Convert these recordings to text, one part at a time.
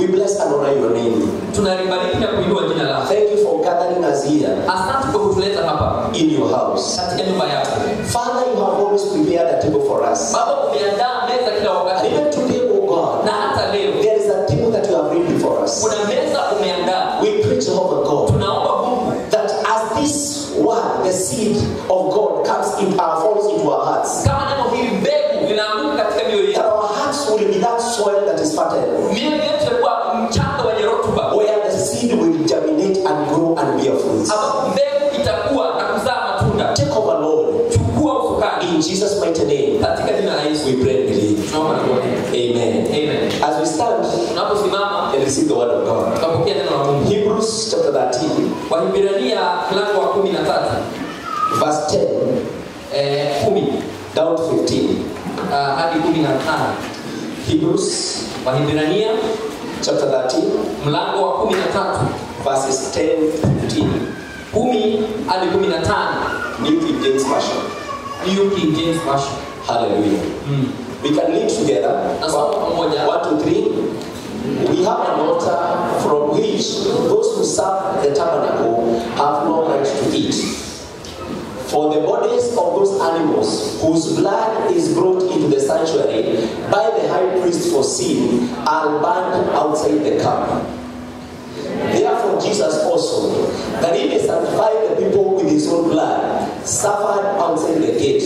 We bless and honor your name. tunalibariki na kuinua jina lako Thank you for gathering us here asante kwa kutuleta hapa in your house. katika nyumba yako Father, you have always prepared a table for us. baba umeandaa meza kila And wakati even today, oh God, na hata leo there is a table that you have read before us. kuna meza umeandaa We pray, Jehovah God, tunaomba mungu that as this word, the seed of God, comes in, uh, falls into our hearts, kama neno hili mbegu linaanguka katika mioyo that yetu our hearts will be that soil that is fertile, mioyo yetu itakuwa mchanga wenye rutuba where the seed will germinate and grow and bear fruits. ambapo mbegu itakuwa na kuzaa matunda Take over, Lord. chukua usukani In Jesus' mighty name, katika jina la yesu we pray and believe. tunaomba na kuamini Amen. amen As we stand tunaposimama and receive the word of God, tutapokea neno la mungu Hebrews chapter 13, wahibrania mlango wa kumi na tatu verse 10 eh, kumi down to 15. ah, hadi kumi na tano Hebrews wahibrania chapter 13, mlango wa kumi na tatu verses 10 to 15. kumi hadi kumi na tano New King James Version. New King James Version. Hallelujah. Mm. We can read together. Nasoma pamoja. One, two, three. We have an altar from which those who serve the tabernacle have no right to eat. For the bodies of those animals whose blood is brought into the sanctuary by the high priest for sin are burned outside the camp. Therefore, Jesus also, that he may sanctify the people with his own blood, suffered outside the gate.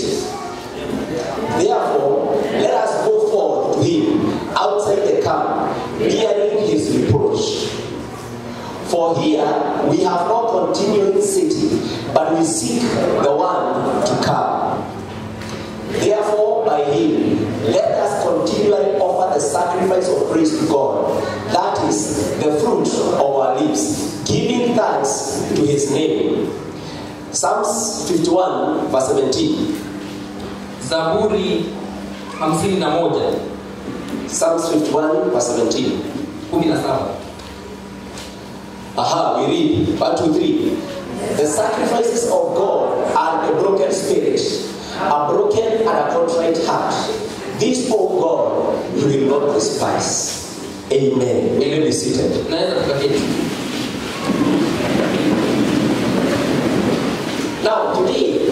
Therefore, let us go forth to him outside the camp, bearing his reproach. For here we have no continuing city, but we seek the one to come. Therefore, by him, let us continually offer the sacrifice of praise to God. That is the fruit of our lips, giving thanks to his name. Psalms 51, verse 17. zaburi hamsini na moja Psalms 51, verse 17. kumi na saba Aha, we read. One, two, three. The sacrifices of God are a broken spirit, a broken and a contrite heart. This, O God, you will not despise. Amen. May you be seated. naweza tukaketi Now, today,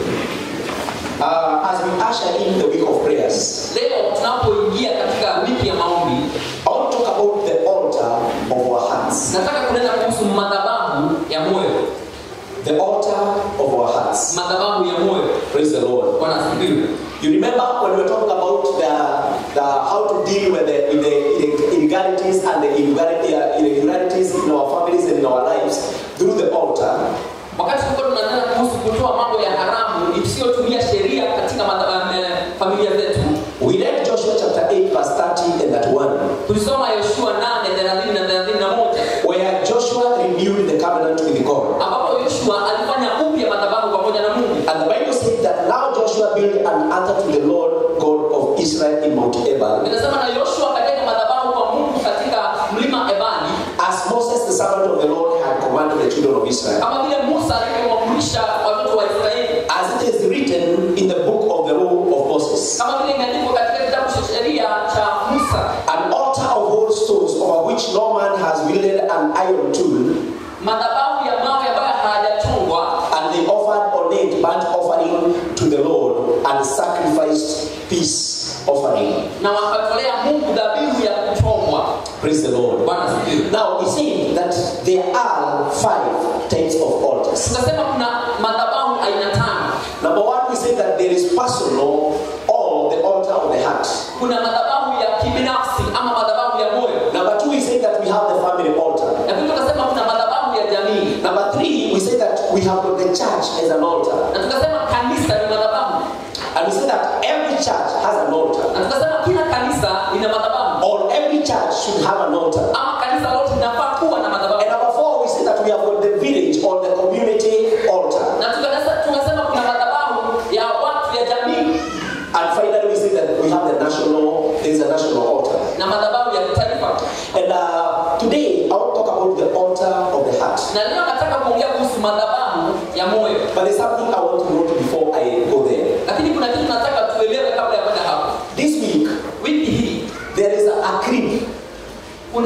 uh, as we usher in the week of prayers, leo tunapoingia katika wiki ya maombi I want to talk about the altar of our hearts. nataka kunena kuhusu madhabahu ya moyo The altar of our hearts. madhabahu ya moyo Praise the Lord. bwana asifiwe You remember when we were talking about the, the how to deal with the, with the illegalities and the irregularity- uh, irregularities in our families and in our lives through the altar. wakati tulikuwa tunanena kuhusu kutoa mambo ya haramu isiyotumia sheria katika madhaba- eh, familia zetu We read Joshua chapter 8, verse 30 and that one, tulisoma yoshua 8 30 na 31 where Joshua renewed the covenant with God. ambapo yoshua alifanya upya madhabahu pamoja na mungu And the Bible said that now Joshua built an altar to the Lord God of Israel in Mount Ebal, inasema na yoshua akajenga madhabahu kwa mungu katika mlima ebali as Moses, the servant of the Lord, had commanded the children of Israel. kama vile musa alivyowafundisha watoto wa israeli As it is written in the book of the law of Moses. kama vile imeandikwa katika kitabu cha sheria cha musa An altar of whole stones over which no man has wielded an iron tool, madhabahu ya mawe ambayo hayajachongwa and they offered on it burnt offering to the Lord and sacrificed peace offering. na wakatolea mungu dhabihu ya kuchomwa Praise the Lord. bwana asifiwe Now we see that there are five types of altars. tukasema kuna madhabahu aina tano Number one, we say that there is personal or the altar of the heart. kuna madhabahu ya kibinafsi ama madhabahu ya moyo Number two, we say that we have the family altar. lakini tukasema kuna madhabahu ya jamii Number three, we say that we have got the church as an altar. na tukasema kanisa ni madhabahu And we say that every church has an altar. na tukasema kila kanisa lina madhabahu Or every church should have an altar. ama kanisa lote linafaa kuwa na madhabahu And number four, we say that we have got the village or the community altar. na tukasema tukasema kuna madhabahu ya watu ya jamii And finally, we say that we have the national, there is a national altar. na madhabahu ya kitaifa And uh, today, I want to talk about the altar of the heart. na leo nataka kuongea kuhusu madhabahu ya moyo But there's something I want to note before I go there. lakini kuna kitu nataka tuelewe kabla ya kwenda hapo This week, wiki hii there is a, a creed kuna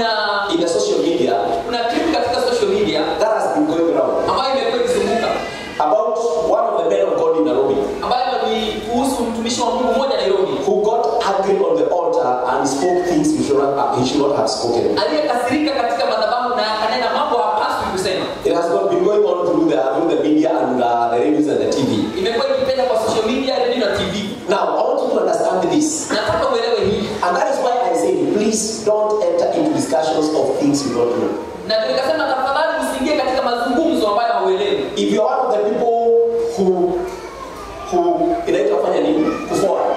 kuna in the social media kuna clip katika social media that has been going around ambayo imekuwa ikizunguka about one of the men of God in Nairobi ambayo ni kuhusu mtumishi wa Mungu mmoja Nairobi who got angry on the altar and spoke things he should not, he should not have spoken. aliyekasirika katika madhabahu na akanena mambo hapaswi kusema. It has not been going on through the, through the media and uh, the radios and the TV. Imekuwa ikipenda kwa social media, radio na TV. Now, I want you to understand this. Nataka uelewe hii, And that is why I say, please don't enter into discussions of things you don't know. na nikasema tafadhali usiingie katika mazungumzo ambayo hauelewi. If you're one of the people who who inaitwa fanya nini? Kuforward.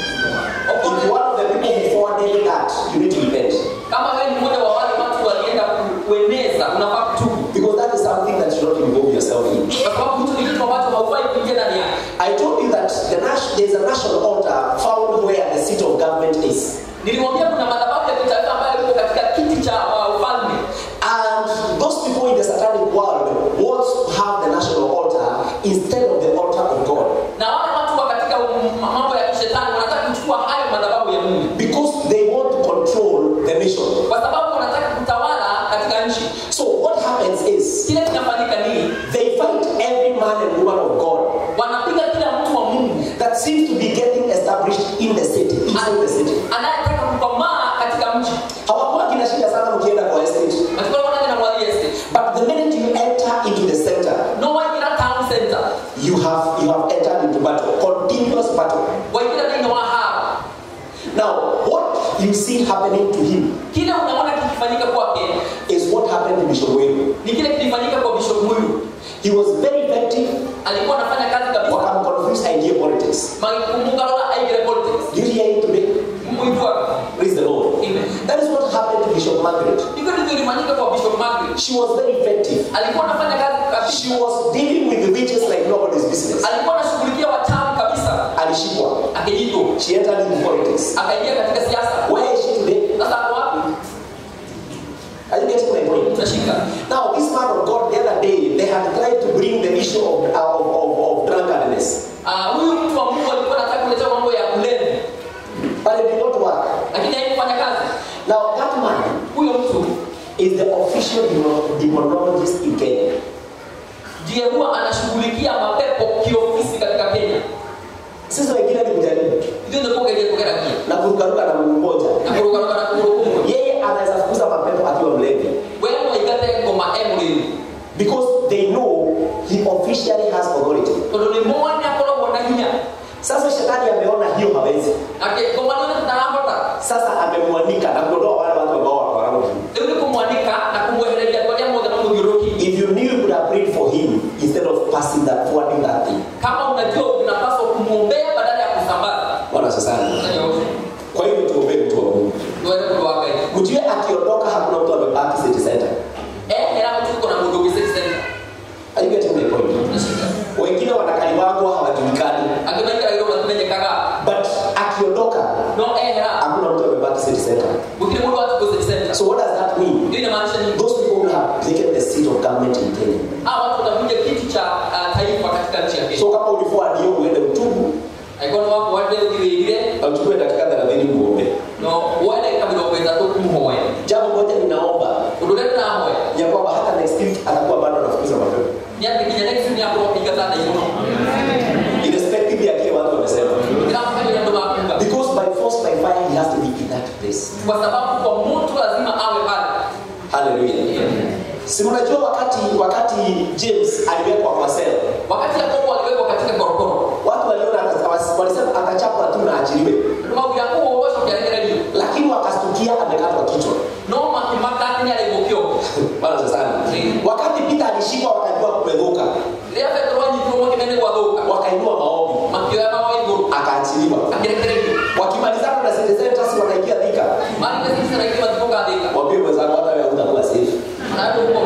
If you're one of the people who forwarded that, you need to repent. Kama wewe ni mmoja wa wale watu walienda ku- kueneza, unafaa kutubu, Because that is something that you should not involve yourself in. kwa sababu hicho ni kitu ambacho haufai kuingia ndani yake. I told you that the nas- there's a national altar found where the seat of government is. Nilimwambia kuna madhabahu ya kitaifa ambayo iko katika kiti cha uh, ufalme, And those people in the satanic world want to have the national altar instead of the altar of God. na wale watu wa katika um, mambo ya kishetani wanataka kuchukua hayo madhabahu ya Mungu, Because they want to control the nation. kwa sababu wanataka kutawala katika nchi. So what happens is Kile kinafanyika nini? they fight every man and woman of God Wanapiga kila mtu wa Mungu that seems to be getting established in the city, inside the city. anayetaka kukomaa katika mji. Hawakuwa kina shida sana mkienda kwa estate. Nafikiri wanaje na mwali estate. But the minute you enter into the center, No waingira town center. you have you have entered into battle, continuous battle. Waingira nini wa hapa. Now, what you see happening to him Kile unaona kikifanyika kwake is what happened to Bishop Wenu. ni kile kilifanyika kwa Bishop Muyu. He was very effective Alikuwa anafanya kazi kabisa. wakamconfuse idea politics. Makumbuka lola aigere politics. Do you hear it today? Muitwa. Praise the Lord. Amen. That is what happened to Bishop Margaret. Hivyo ndivyo ilifanyika kwa Bishop Margaret. She was very effective. Alikuwa anafanya kazi kabisa. She was dealing with the witches like nobody's business. Alikuwa anashughulikia wachawi kabisa. Alishikwa. Akijito. She entered into politics. Akaingia katika siasa. Where is she today? Sasa ako wapi? Are you getting my point? Tunashika. Now, this man of God the other day, they had tried to bring the issue of, of, of, of drunkenness. Ah, huyu mtu wa Mungu alikuwa anataka kuleta mambo ya kulevi. But it did not work. Lakini haikufanya kazi. Now, that man Huyo mtu is the official demon- demonologist in Kenya. ndiye huwa anashughulikia mapepo kiofisi katika Kenya. Sisi wengine ni kujaribu Ndio ndio poke ile poke rakia. na kurukaruka na mguu mmoja. Na kuruka na kuruka. Yeye anaweza fukuza mapepo akiwa mlevi Wewe waigate ngoma emuli. because they know he officially has authority. Tondũ nĩ moone akoragwo na hinya. Sasa shetani ameona hiyo hawezi, Ake ngoma nĩ tutarahota. sasa amemwanika na kuondoa wale watu ambao wako around him. Rĩu nĩ kũmwanika na kũmwehereria kwa arĩa mothe mamũthiũrũrũkĩirie. If you knew you could have prayed for him instead of passing that forwarding that thing. Kama unajua unapaswa kumwombea badala ya kusambaza. Bwana sasa. Sasa yote. Kwa hivyo tuombee mtu wa Mungu. Tuende kudoa Ngai. Mtu yeye akiondoka hakuna mtu amebaki city center. Eh, hera tuko na mũndũ ũngĩ city center. Are you getting my point? Tunashika. Wengine wanakaliwagwa hawajulikani. Angĩ maikara irũma tumenyekaga. But akiondoka No eh hera. hakuna mtu amebaki city center. Gũtirĩ mũndũ watuko city center. So what does that mean? Hiyo inamaanisha nini? Those people who have taken the seat of government in Kenya. Hawa watu watakuja kiti cha uh, taifa katika nchi ya Kenya. So kama ulikuwa ndio uende utubu Aigona wako wale ũthiwĩire na uchukue dakika 30 muombe. no woe ndagĩka mĩrongo ĩtatũ kũmũhoya Jambo moja ninaomba ũndũ ũrĩa ndĩrahoya ya kwamba hata next week atakuwa bado anafukuza mapepo. nĩ atĩ nginya next week nĩakorwo akĩingata na igũrũ Irrespective ya kile watu wamesema. ndĩramũkagĩra andũ makuga Because by force by fire he has to be in that place. kwa sababu kwa moto lazima awe pale Hallelujah. Si mnajua wakati wakati James aliwekwa kwa sel, wakati yakobo aliwekwa katika korokoro watu waliona ata- walisema atachapwa tu na achiliwe, andũ maugira kũu ũcio kĩaregererio lakini wakastukia amekatwa kichwa. no makĩmaka atĩ nĩ arĩgwo kĩongo Bwana sana. Wakati Peter alishikwa wakajua kumedhuka, rĩrĩa petero anyitirwo mũkĩme nĩ gwathũka wakainua maombi, makĩoya mawa igũrũ akaachiliwa. akĩrekererio Wakimalizana na city centers wanaingia thika, marĩkia sisi na ingĩ mathikũ gathĩka mwambie mwenzako hata wewe hutakuwa safe. na andũ gũkorwo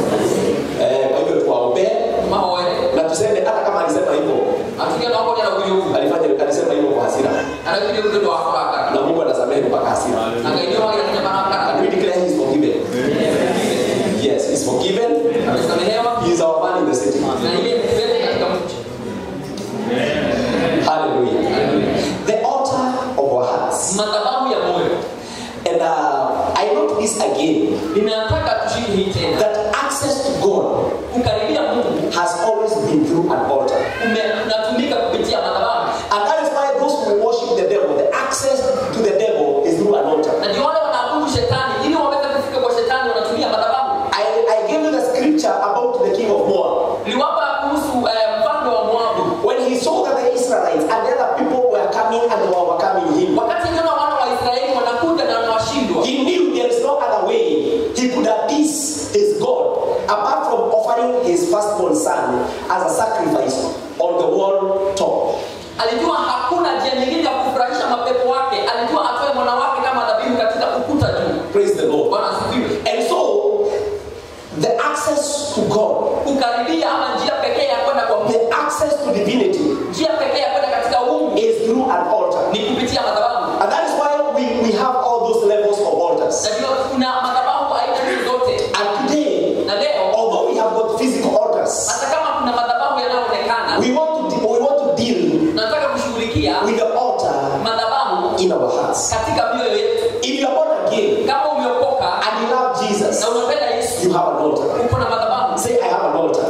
Eh, kwa hivyo tuwaombee mahoere na tuseme hata kama alisema hivyo, atuge no akorwo nĩ araugire ũguo alifanya alisema hivyo kwa hasira, araugire ũguo nĩ ũndũ wa kũrakara na Mungu anasamehe mpaka hasira. na ngai nĩ wagĩra nginya marakara And we declare he is forgiven. Yes, he is forgiven. amesamehewa He is our man in the city. na yeye ni mbele katika mji Hallelujah. The altar of our hearts. madhabahu ya moyo And uh, I note this again again ninataka tushike hii tena that access to God kukaribia mungu has always been through an altar. ume- unatumika kupitia madhabahu And that is why those who worship the devil, the access to the devil is through an altar. na ndio wale wanaabudu shetani ili waweze kufika kwa shetani wanatumia madhabahu I, I gave you the scripture about the king of Moab. niliwapa kuhusu eh, mfalme wa moabu When he saw that the Israelites and the other people were coming and they were overcoming him, wakati niona wana wa israeli wanakuja na wanawashindwa he knew there is no other way he could appease his God apart from offering his firstborn son as a sacrifice on the wall top. alijua hakuna njia nyingine ya kufurahisha mapepo wake alijua atoe mwana wake kama dhabihu katika ukuta juu Praise the Lord. bwana asifiwe And so, the access to God, kukaribia ama njia pekee ya kwenda kwa mungu the access to divinity njia pekee ya kwenda katika uungu is through an altar. ni kupitia madhabahu And that is why we, we have all those levels of altars. najua kuna madhabahu aina hizi zote And today, na leo although we have got physical altars, hata kama kuna madhabahu yanayoonekana we want to de- we want to deal tunataka kushughulikia with the altar madhabahu in our hearts. katika mioyo yetu If you are born again kama umeokoka and you love Jesus, na unapenda yesu you have an altar. uko na madhabahu Say, I have an altar.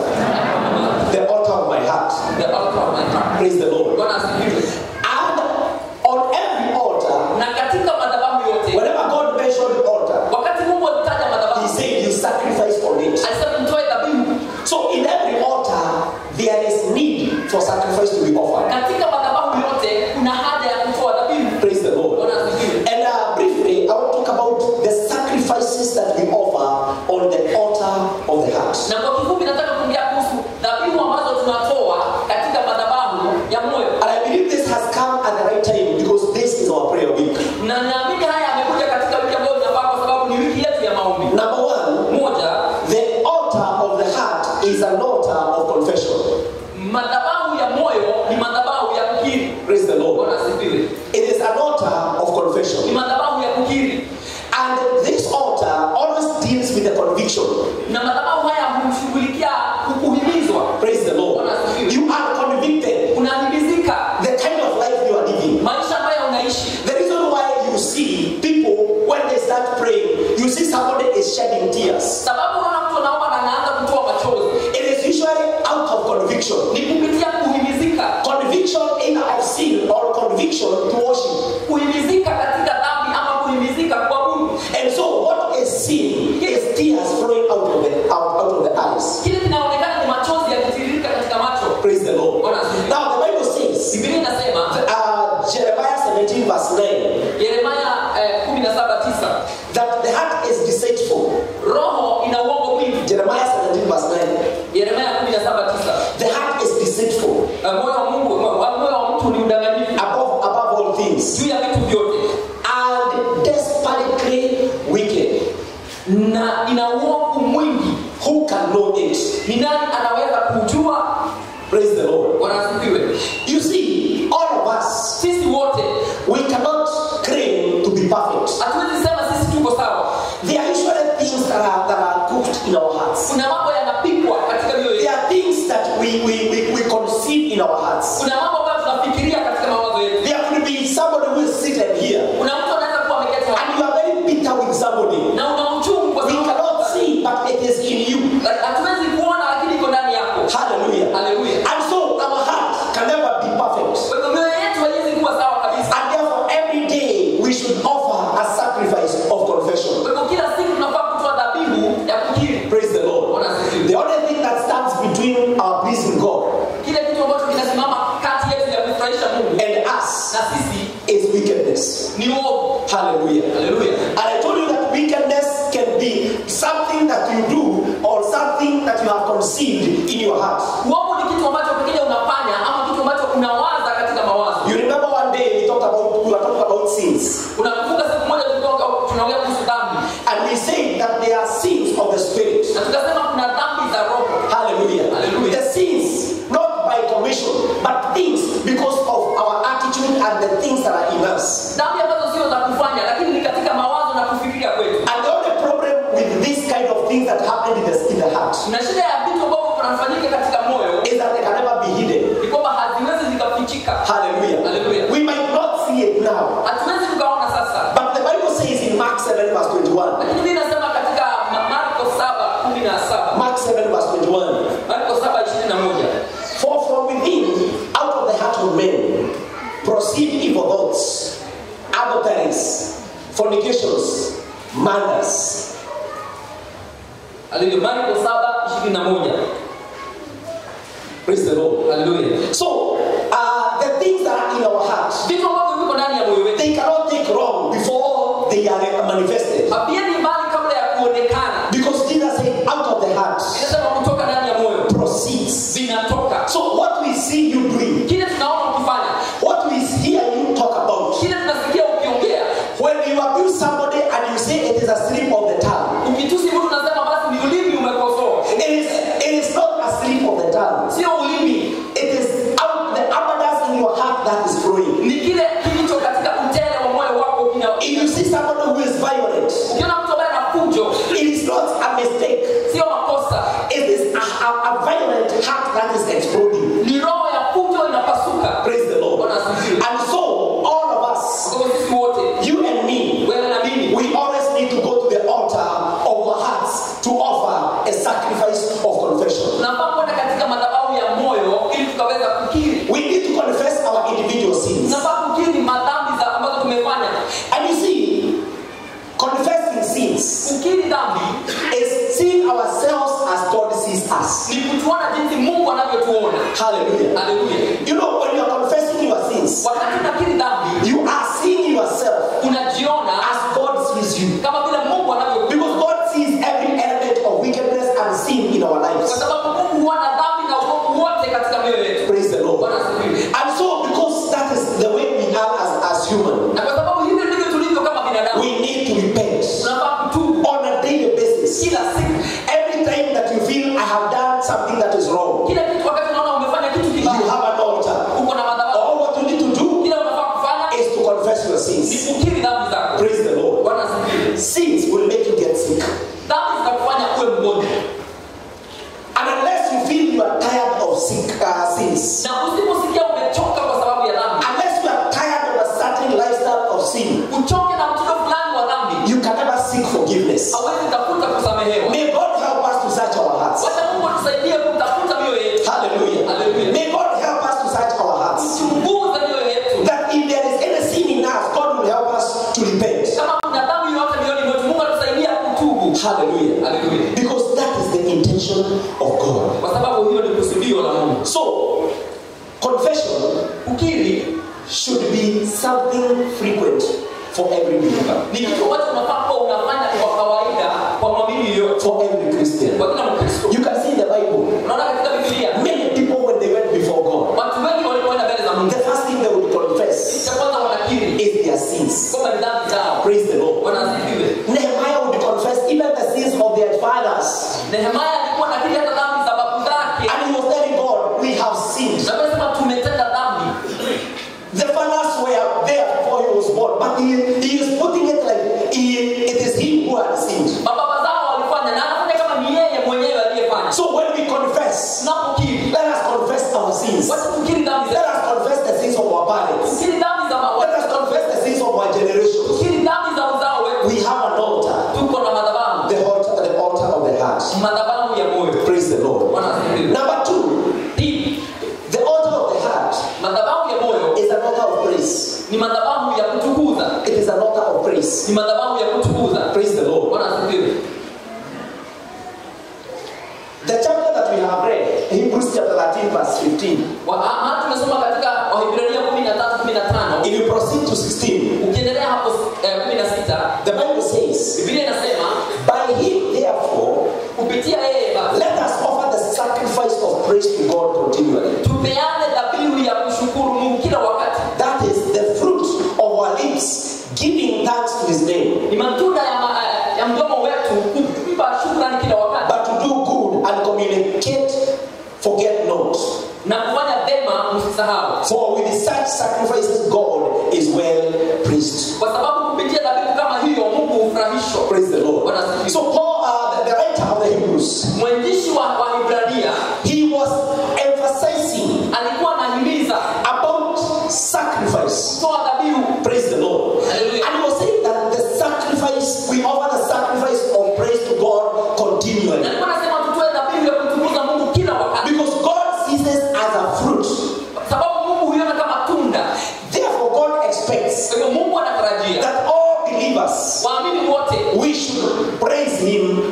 The altar of my heart. The altar of my heart. Praise the Lord. bwana asifiwe And on every altar, na katika madhabahu yote whenever God mentioned altar, wakati mungu alitaja He madhabahu said you sacrifice on it. alisema mtoe dhabihu So in every altar, there is need for sacrifice to be offered. katika madhabahu yote kuna haja ya kutoa dhabihu Praise the Lord. bwana asifiwe And uh, briefly, I want to talk about the sacrifices that we offer on the altar of the heart. na kwa kifupi nataka kuongea kuhusu dhabihu ambazo tunatoa katika madhabahu ya moyo And I believe this has come at the right time because this is our prayer week. na naamini haya yamekuja katika wiki ambayo inafaa kwa sababu ni wiki yetu ya maombi Number one, moja the altar of the heart is an altar of confession. madhabahu ya moyo ni madhabahu ya kukiri Praise the Lord. bwana asifiwe It is an altar of ni confession. madhabahu ya kukiri And this altar always deals with the conviction. na madhabahu haya humshughulikia kukuhimizwa Praise the Lord. Bwana asifiwe. You are convicted. unahimizika The kind of life you are living. maisha ambayo unaishi The reason why you see people when they start praying, you see somebody is shedding tears. sababu unaona mtu anaomba na anaanza kutoa machozi It is usually out of conviction. ni kupitia kuhimizika Conviction either of sin or conviction to worship. kuhimizika katika dhambi ama kuhimizika kwa mungu And so what is sin is tears flowing out of the out, out of the eyes. kile kinaonekana ni machozi yakitiririka katika macho Praise the Lord. Bwana asifiwe. Now the Bible says biblia inasema uh, Jeremiah 17 verse 9 yeremaya eh, 17:9 that the heart is deceitful. roho ina uongo mwingi Jeremiah 17 verse 9. yeremaya 17:9 The heart is deceitful Eh, moyo wa mungu moyo wa mtu ni udanganyifu above above all things juu ya vitu vyote and desperately wicked. na ina uovu mwingi Who can know it? ni nani anaweza kujua Praise the Lord. wanasifiwe You see, all of us, sisi wote we cannot claim to be perfect. hatuwezi sema sisi tuko sawa There are usually things that are, that are cooked in our hearts. kuna mambo yanapikwa katika mioyo There yetu are things that we, we, we, we conceive in our hearts. kuna mambo ambayo tunafikiria katika mawazo yetu There could be somebody who is seated here kuna mtu anaweza kuwa ameketi hapa and you are very bitter with somebody. na una uchungu kwa We sababu cannot see, but it is in you. hatuwezi kuona lakini iko ndani yako Hallelujah. haleluya And so our heart can never be perfect. kwa hivyo mioyo yetu haiwezi kuwa sawa kabisa And therefore, every day we should offer a sacrifice of confession. kwa hivyo kila siku tunafaa kutoa dhabihu ya kukiri Praise the Lord. Bwana asifiwe. The only thing that stands between our pleasing God kile kitu ambacho kinasimama kati yetu ya kufurahisha mungu and us na sisi is wickedness. ni uovu Hallelujah. haleluya And I told you that wickedness can be something that you do or something that you have conceived in your heart. uovu ni kitu ambacho pengine unafanya ama kitu ambacho unawaza katika mawazo You remember one day we talked about we were talking about sins, unakumbuka siku moja tulikuwa tunaongea kuhusu dhambi and we said that there are sins of the spirit. na tukasema kuna dhambi za roho Hallelujah. Hallelujah. The sins not by commission, but things because of our attitude and the things that are in us. dhambi ambazo sio za kufanya lakini ni katika mawazo na kufikiria kwetu And the only problem with this kind of things that happen in the, in the heart na shida ya vitu ambavyo vinafanyika katika moyo is that they can never be hidden. ni kwamba haziwezi zikafichika Hallelujah. Hallelujah. We might not see it now, hatuwezi tukaona sasa but the Bible says in Mark 7 verse 21 lakini mi nasema 7, verse 21. marko 7:21 For from within, out of the heart of men, proceed evil thoughts, adulteries, fornications, murders. haleluya marko 7:21 Praise the Lord. haleluya So, uh, the things that are in our heart, vitu ambavyo viko ndani ya moyo wetu they cannot take wrong before they are manifested. haviendi mbali kabla ya kuonekana Because Jesus said, out of the heart inasema kutoka ndani ya moyo proceeds. vinatoka So, what we see you doing, kile tunaona ukifanya what we hear you talk about, kile tunasikia ukiongea when you abuse somebody and you say it is a slip of the tongue, ukitusi mtu unasema basi ni ulimi umekosoa it is, it is not a slip of the tongue. sio ulimi It is out the abundance in your heart that is flowing. ni kile kilicho katika utele wa moyo wako kina If you see somebody who is violent, ukiona mtu ambaye ana fujo it is not a mistake. sio makosa It is a, a, a violent heart that is exploding. ni roho ya fujo inapasuka Praise the Lord. Bwana asifiwe. And so, all of us, kwa sisi wote you and me, wewe na mimi we always need to go to the altar of our hearts to offer a sacrifice of confession. tunafaa kwenda katika madhabahu ya moyo ili tukaweza kukiri We need to confess our individual sins. tunafaa kukiri madhambi za ambazo tumefanya And you see, confessing sins kukiri dhambi is seeing ourselves as God sees us. ni kutuona jinsi mungu anavyotuona Hallelujah. haleluya You know, when you are confessing your sins, wakati unakiri dhambi you are seeing yourself unajiona as God sees you. kama vile mungu anavyokuona Because God sees every element of wickedness and sin in our kwa lives. sababu mungu huona dhambi na uovu wote katika mioyo yetu Praise the Lord. bwana asifiwe And so, because that is the way we are as, as human, na kwa sababu hivyo ndivyo tulivyo kama binadamu we need to repent tunafaa kutubu on a daily basis. kila siku Every time that you feel I have done something that is wrong, kila kitu wakati unaona umefanya kitu you kibaya have an altar. uko na madhabahu All what you need to do kila unafaa kufanya is to confess your ni sins. kukiri dhambi zako Praise the Lord. bwana asifiwe Sins will make you get sick. dhambi zitakufanya uwe mgonjwa And unless you feel you are tired of sick, uh, sins, na usiposikia umechoka kwa sababu ya dhambi unless you are tired of a certain lifestyle of sin, uchoke na mtindo fulani wa dhambi you can never seek forgiveness. hawezi tafuta kusamehewa May God help us to search our hearts. wacha mungu atusaidie kutafuta mioyo yetu Hallelujah. Hallelujah. May God help us to search our hearts. chunguza mioyo yetu That if there is any sin in us, God will help us to repent. kama kuna dhambi yoyote mioyoni mwetu mungu atusaidia kutubu Hallelujah. Hallelujah. Because that is the intention of God. kwa sababu hilo ni kusudio la mungu So, confession ukiri should be something frequent for every believer, ni kitu ambacho unafaa kuwa unafanya kwa kawaida kwa mwamini yoyote for every Christian. kwa kila mkristo You can see in the Bible, unaona katika biblia many people when they went before God, watu wengi walipoenda mbele za mungu the first thing they would confess cha kwanza wanakiri is their sins. kwamba ni dhambi zao Praise the Lord. wanasifiwe Nehemiah would confess even the sins of their fathers. nehemaya alikuwa nakiri hata dhambi za babu zake And he was telling God, We have sinned. na amesema tumetenda dhambi The fathers were there before he was born, but he, he is putting it like he, it is him who had sinned. mababa zao walifanya na anafanya kama ni yeye mwenyewe aliyefanya So when we confess, tunapokiri let us confess our sins. wacha tukiri dhambi Let zetu us confess the sins of our parents. tukiri dhambi za Let mawa us confess the sins of our generation. tukiri dhambi za uzao wetu We have an altar, tuko na madhabahu the altar, the altar of the heart. madhabahu ya moyo Praise the Lord. bwana asifiwe Number two, Pili, the altar of the heart madhabahu ya moyo is an altar of praise. ni madhabahu ya kutukuza It is an altar of praise. ni madhabahu ya kutukuza Praise the Lord. bwana asifiwe The chapter that we have read, Hebrews chapter 13, verse 15. Wa- ah, mahali tumesoma katika wahibrania 13 15 If you proceed to 16, ukiendelea hapo eh, 16 the Bible says, biblia inasema By him, therefore, kupitia yeye basi let us offer the sacrifice of praise to God continually. tupeane dhabihu ya kushukuru mungu kila wakati That is the fruit of our lips, giving thanks to his name. ni matunda ya, ma, eh, ya mdomo wetu kumpa shukrani kila wakati But to do good and communicate, forget not. na kufanya vema msisahau For with such sacrifices, God is well pleased. kwa sababu kupitia dhabihu kama hiyo mungu hufurahishwa Praise the Lord. Bwana asifiwe. So, Paul, uh, the, the writer of the Hebrews, mwandishi wa wahibrania he was emphasizing alikuwa anahimiza about sacrifice. kutoa dhabihu Praise the Lord. Hallelujah. And he was saying that the sacrifice, we offer the sacrifice of praise to God na continually. alikuwa anasema tutoe dhabihu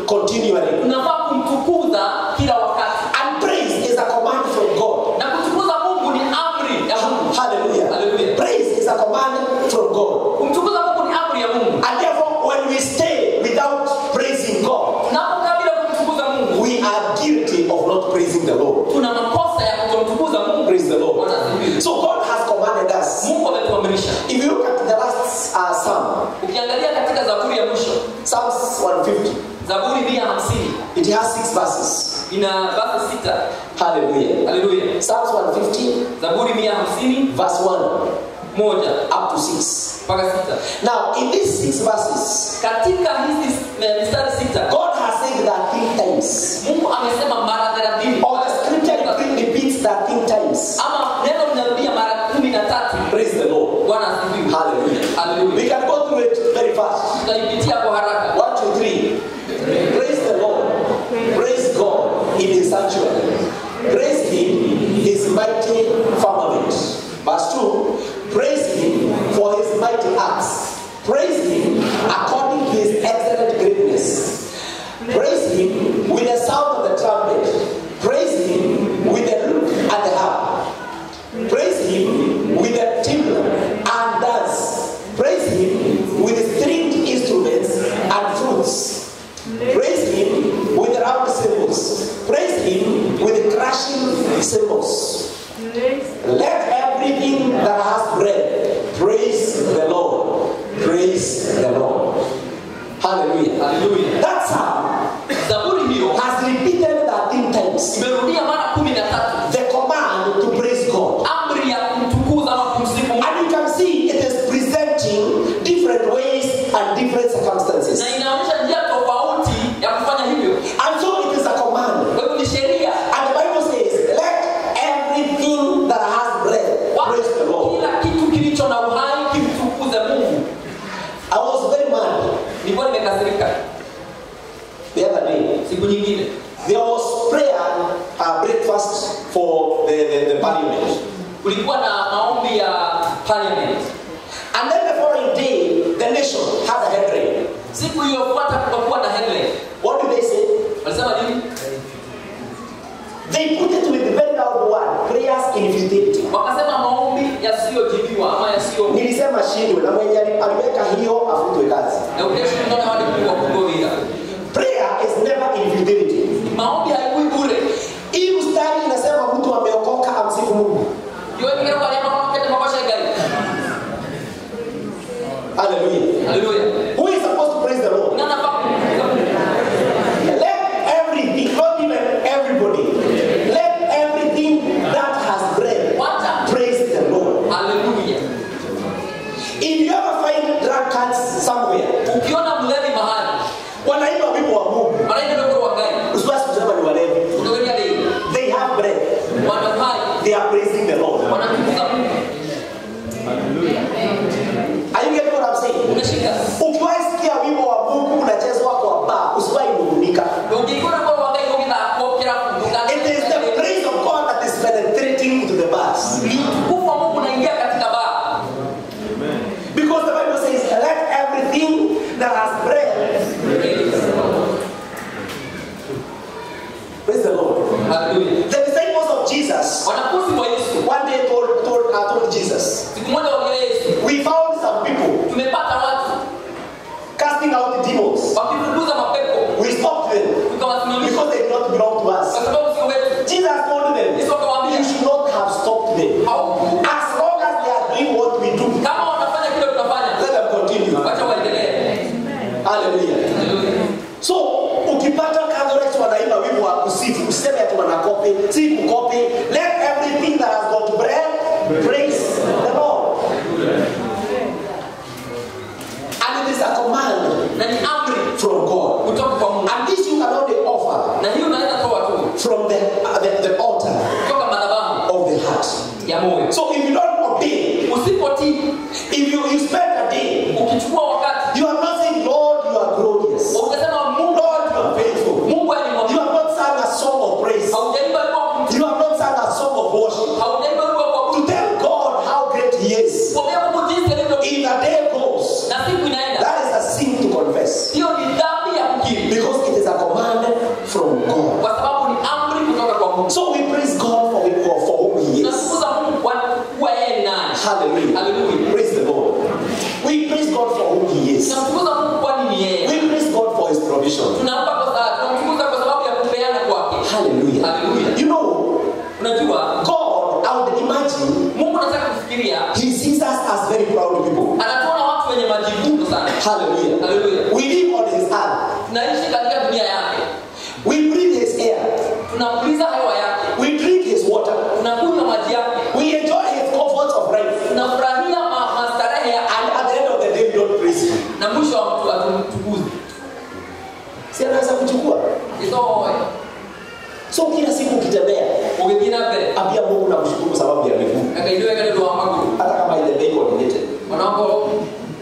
continually. unafaa kumtukuza kila wakati And praise is a command from God. na kutukuza mungu ni amri ya mungu Hallelujah. Hallelujah. Praise is a command from God. kumtukuza mungu ni amri ya mungu And therefore, when we stay without praising God, tunapokaa bila kumtukuza mungu we are guilty of not praising the Lord. tuna makosa ya kutomtukuza mungu Praise the Lord. Bwana asifiwe. So God has commanded us. mungu ametuamrisha If you look at the last uh, Psalm, ukiangalia katika zaburi ya mwisho Psalms 150, zaburi mia hamsini it has six verses. ina basi sita Hallelujah. haleluya Psalms 150, zaburi mia hamsini verse 1 moja up to 6. mpaka sita Now, in these six verses, katika hizi eh, mistari sita God has said that three times. mungu amesema mara thelathini Or the scripture repeats that three times. ama neno linarudia mara kumi na tatu Praise the Lord. bwana asifiwe Hallelujah. We haleluya can go through it very fast. tutaipitia kwa haraka One, two, three. Praise the Lord. Praise God in His sanctuary. Praise Him, His mighty firmament. Verse 2. Praise Him for His mighty acts. Praise Him according to His excellent greatness. Praise Him with the sound of the trumpet. Praise Him with the lute and the harp. Praise him with the timbrel and dance. Praise him with stringed instruments and flutes. Praise him with round cymbals. Praise him with crashing cymbals. Let everything that has breath praise the Lord. Praise the Lord. Hallelujah. haleluya That psalm zaburi hiyo has repeated 13 times imerudia mara kumi na tatu the command to praise God. amri ya kumtukuza ama kumsifu Mungu. And you can see it is presenting different ways and different circumstances. na inaonyesha njia tofauti ya kufanya hivyo And so it is a command. kwa hivyo ni sheria And the Bible says, let everything that has breath praise the Lord. kila kitu kilicho na uhai kimtukuze mungu I was very mad nilikuwa nimekasirika the other day. siku nyingine There was prayer uh, breakfast for the, the, the parliament. kulikuwa na maombi ya parliament And then the following day, the nation had a headline. siku iliyofuata kukakuwa na headline What did they say? walisema nini They put it with the very loud word, prayers in futility. wakasema maombi yasiyojibiwa ama yasiyo Nilisema shindwe na mwenye aliweka hiyo afutwe kazi. na ukesho unaona wale kuwa kugovira Prayer is never in futility. maombi haikui bure Hii mstari inasema mtu ameokoka amsifu Mungu. iwe kile kwa nyama kama kete mabasha gari Hallelujah. haleluya Who is supposed to praise the Lord? nana pa Let everything, not even everybody, let everything that has breath wacha praise the Lord. haleluya If you ever find drunkards somewhere, ukiona mlevi mahali wanaimba wimbo wa Mungu, wanaenda ndio kwa gari usiwasi kusema ni walevi. kutoka leo They have breath. wana uhai They are praising the Lord. wanatukuza Mungu Are you getting what I'm saying? unashika Ukiwahi sikia wimbo wa Mungu unachezwa kwa bar, usiwahi nungunika. ukikona kwa wagai ukita kwa kunduka It is the praise of God that is penetrating into the bars. ni utukufu wa Mungu unaingia katika baa Because the Bible says, let everything that has breath praise the Lord. haleluya The disciples of Jesus wanafunzi wa Yesu one day told, told, uh, told Jesus, siku moja wakilia Yesu We found some people tumepata watu casting out demons. wakifukuza mapepo We stopped them tukawasimamisha because they did not belong to kwa us. sababu sio wetu Jesus told them, Yesu akawaambia You should not have stopped them. hau As long as they are doing what we do, kama wanafanya kile tunafanya let them continue. wacha waendelee Hallelujah. haleluya So, ukipata Catholics wanaimba wimbo wa kusifu, useme ati wanakopi, si kukopi. Let everything that has got breath praise the Lord. And it is a command na ni amri from God. kutoka kwa Mungu And this you can only offer na hiyo unaweza toa tu from the, uh, the, the altar kutoka madhabahu of the heart. ya moyo So if you don't obey, usipotii if you, you spend a day, ukichukua wakati you are not saying, Lord, you are glorious. ukasema Mungu Lord, you are faithful. Mungu ni You mwaminifu have not sung a song of praise. haujaimba wimbo wa kumsifu You have not sung a song of worship. haujaimba wimbo wa To tell God God. kwa sababu ni amri kutoka kwa mungu So we praise God for, for, for whom He is. tunamtukuza mungu kwa kuwa yeye ni nani Hallelujah. Hallelujah. Praise the Lord. We praise God for whom He is. tunamtukuza mungu kwani ni yeye We praise God for His provision. tunampa kwa sababu tunamtukuza kwa sababu ya kupeana kwake Hallelujah. Hallelujah. You know, unajua God, I would imagine, mungu anataka kufikiria He sees us as very proud people. anatuona watu wenye majivuno sana Hallelujah. Hallelujah. We live on His earth. tunaishi katika dunia yake We breathe His air. tunapuliza hewa yake We drink His water. tunakunywa maji yake We enjoy His comforts of life. tunafurahia ma- mastarehe ya And at the end of the day, we don't praise Him. na mwisho wa mtu atumtukuzi Si anaweza kuchukua. isoe So kila siku ukitembea, ugithii na mbere ambia Mungu na kushukuru sababu ya miguu. akaindiwe kale ndå wa magå Hata kama haijabei coordinated. onakorwo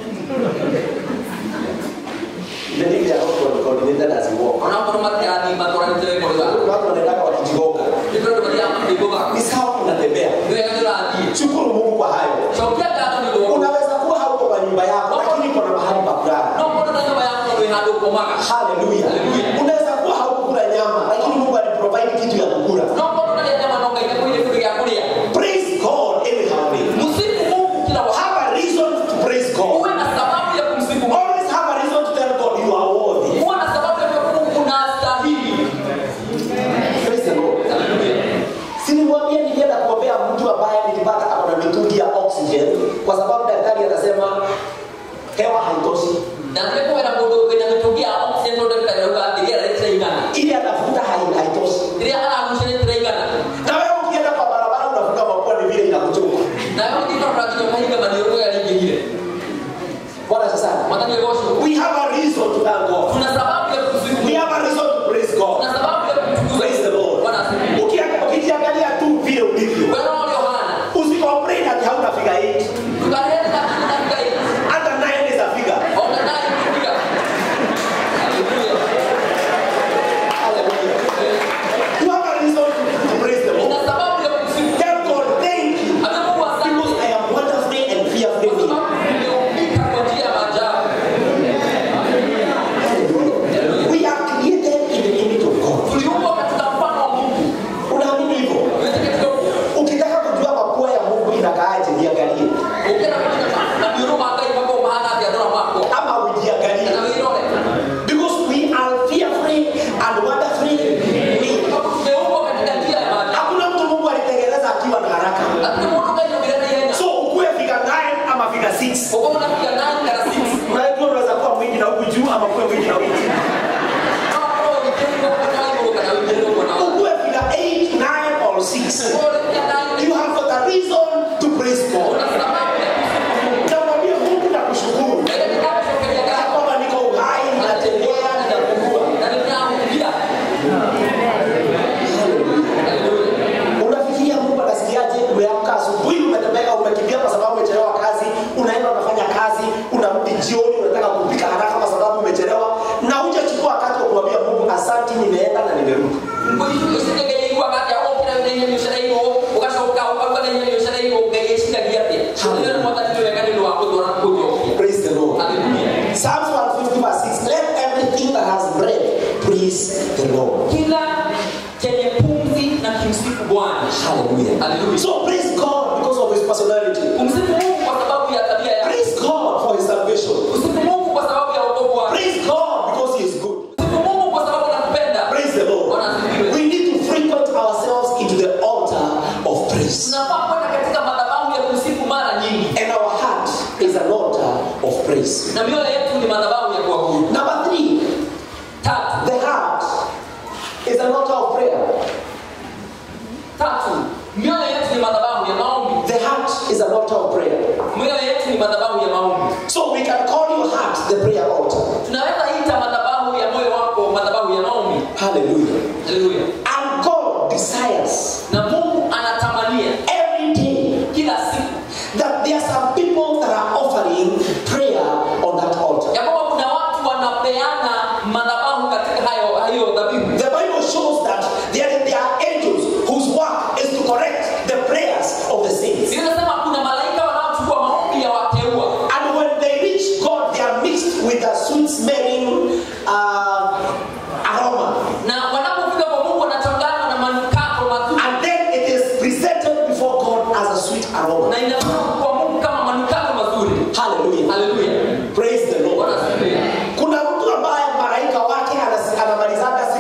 Even if they are not coordinated as we walk. onakorwo matirathi matwaranä te wega Kuna watu wanaendaka wakijigonga. nä kå ndå mathiaga makĩgåga Ni sawa unatembea. nä wega ndä rathiä Shukuru Mungu kwa hayo. cokia ngatho nä ndå Unaweza kuwa hauko kwa nyumba yako, lakini kuna mahali pa kulala. no må ndå na nyåmba yaku wä handå komaga Hallelujah. Hallelujah. Unaweza kuwa haukukula nyama, lakini Mungu aliprovide kitu ya kukula. no må ndå narä nyama no ngai nä kå kå gä a kå rä a Praise God anyhow. way. musifu mungu kila wakati Have a reason to praise God. uwe na sababu ya kumsifu mungu Always have a reason to tell God you are worthy. uwe na sababu ya kuwa mungu unastahili Praise the Lord. Hallelujah. Siniwaambia nilienda kuombea mtu ambaye nilipata ako na mitungi ya oxygen kwa sababu daktari anasema hewa haitoshi. na nä kå wera må ndå wä na mä tå gia oxygen no ndagĩtarĩ auga atĩ rĩera rĩtiraigana Ili anavuta hai- haitoshi. rĩrĩa aragucia rĩtiraigana Na wewe ukienda kwa barabara unavuta mapua ni vile inakuchoka. nawe ũngĩkorora nginya ũkahinga maniũrũ rĩrĩa rĩingĩhire Bwana sasa. mwathani ũgocwo We have a reason to thank God. tuna sababu ya kusifu We have a reason to praise God. tuna sababu ya kumtukuza Praise the Lord. bwana asifiwe Ukia- Ukijiangalia tu vile ulivyo. wewe ulio hana Usicomplain ati hauna figure eight. tukaleta katika katika hii Hata nine is a figure. ona naye kupiga haleluya Hallelujah. You have a reason to praise the una Lord. sababu ya kusifu Tell God thank you. Ambia Mungu asante Because I am wonderfully and fearfully kwa made. sababu umeumbika kwa njia ya maajabu Hallelujah. We are created in the image of God. tuliumbwa katika mfano wa Mungu Unaamini hivyo? Uweze katika Ukitaka kujua mapua ya Mungu inakaaje, niangalie. ukenda kwenye maniũrũ ma Ngai mako mahana atĩa ndora makwa Ama ujiangalie. kana wĩrore Because we are fearfully and wonderfully made. sababu tumeumbwa katika njia ya maajabu Hakuna mtu Mungu alitengeneza akiwa na haraka. lakini mũndũ Ngai aumire na ihenya So ukuwe figure 9 ama figure 6. uko unapiga nine kana six Unajua unaweza kuwa mwingi na huku juu ama kuwe mwingi na huku chini. kama kwa wĩkĩrĩirwo kana igũrũ kana wĩkĩrĩirwo mwena wa Ukuwe figure 8, 9 or 6. Kwa hiyo unapiga nine, You have got a reason to praise God. una sababu ya kusifu Mungu. Namwambia Mungu na kushukuru. Na ile ninapofikiria Ya gani, kwamba niko uhai, natembea, ninapumua. na ninaangukia. Hallelujah. Unafikiria Mungu anasikiaje? Umeamka asubuhi, umetembea, umekimbia kwa sababu umechelewa kazi, unaenda unafanya kazi, unarudi jioni, unataka kupika haraka kwa sababu umechelewa, na hujachukua wakati wa kumwambia Mungu asante, nimeenda na nimerudi. Ngũitũ icindagĩria wakati ũkĩra wĩna ihenya ũcereirwo ũgacoka ũkauga na ihenya ũcereirwo ngai ĩcindagia atĩa Ũguo nĩ mwathani nĩ wega nĩ ũndũ wa gũtwara kũnjokia Praise the Lord. Hallelujah. Psalms 150 verse 6. Let everything that has breath praise the Lord. kila chenye pumzi na kimsifu bwana Hallelujah. Hallelujah. So praise God because of his personality. umsifu mungu kwa sababu ya tabia yake Praise God for his salvation. usifu mungu kwa sababu ya wokovu wake Praise God because he is good. usifu mungu kwa sababu anakupenda Praise the Lord. Bwana asifiwe. We need to frequent ourselves into the altar of praise. tunafaa kwenda katika madhabahu ya kusifu mara nyingi And our heart is an altar of praise. na mioyo yetu ni madhabahu ya kuabudu Number three, tatu the heart is an altar of prayer. tatu mioyo yetu ni madhabahu ya maombi The heart is an altar of prayer. mioyo yetu ni madhabahu ya maombi So we can call your heart the prayer altar. tunaweza ita madhabahu ya moyo wako madhabahu ya maombi Hallelujah. haleluya And God desires na mungu anatamania every day kila siku that there are some people that are offering prayer on that altar. ya kwamba kuna watu wanapeana madhabahu katika hayo hayo dhabihu The Bible shows that there, there are angels whose work is to correct the prayers of the saints. inasema kuna malaika wanaochukua maombi ya wateua And when they reach God, they are mixed with a sweet smelling uh, aroma. na wanapofika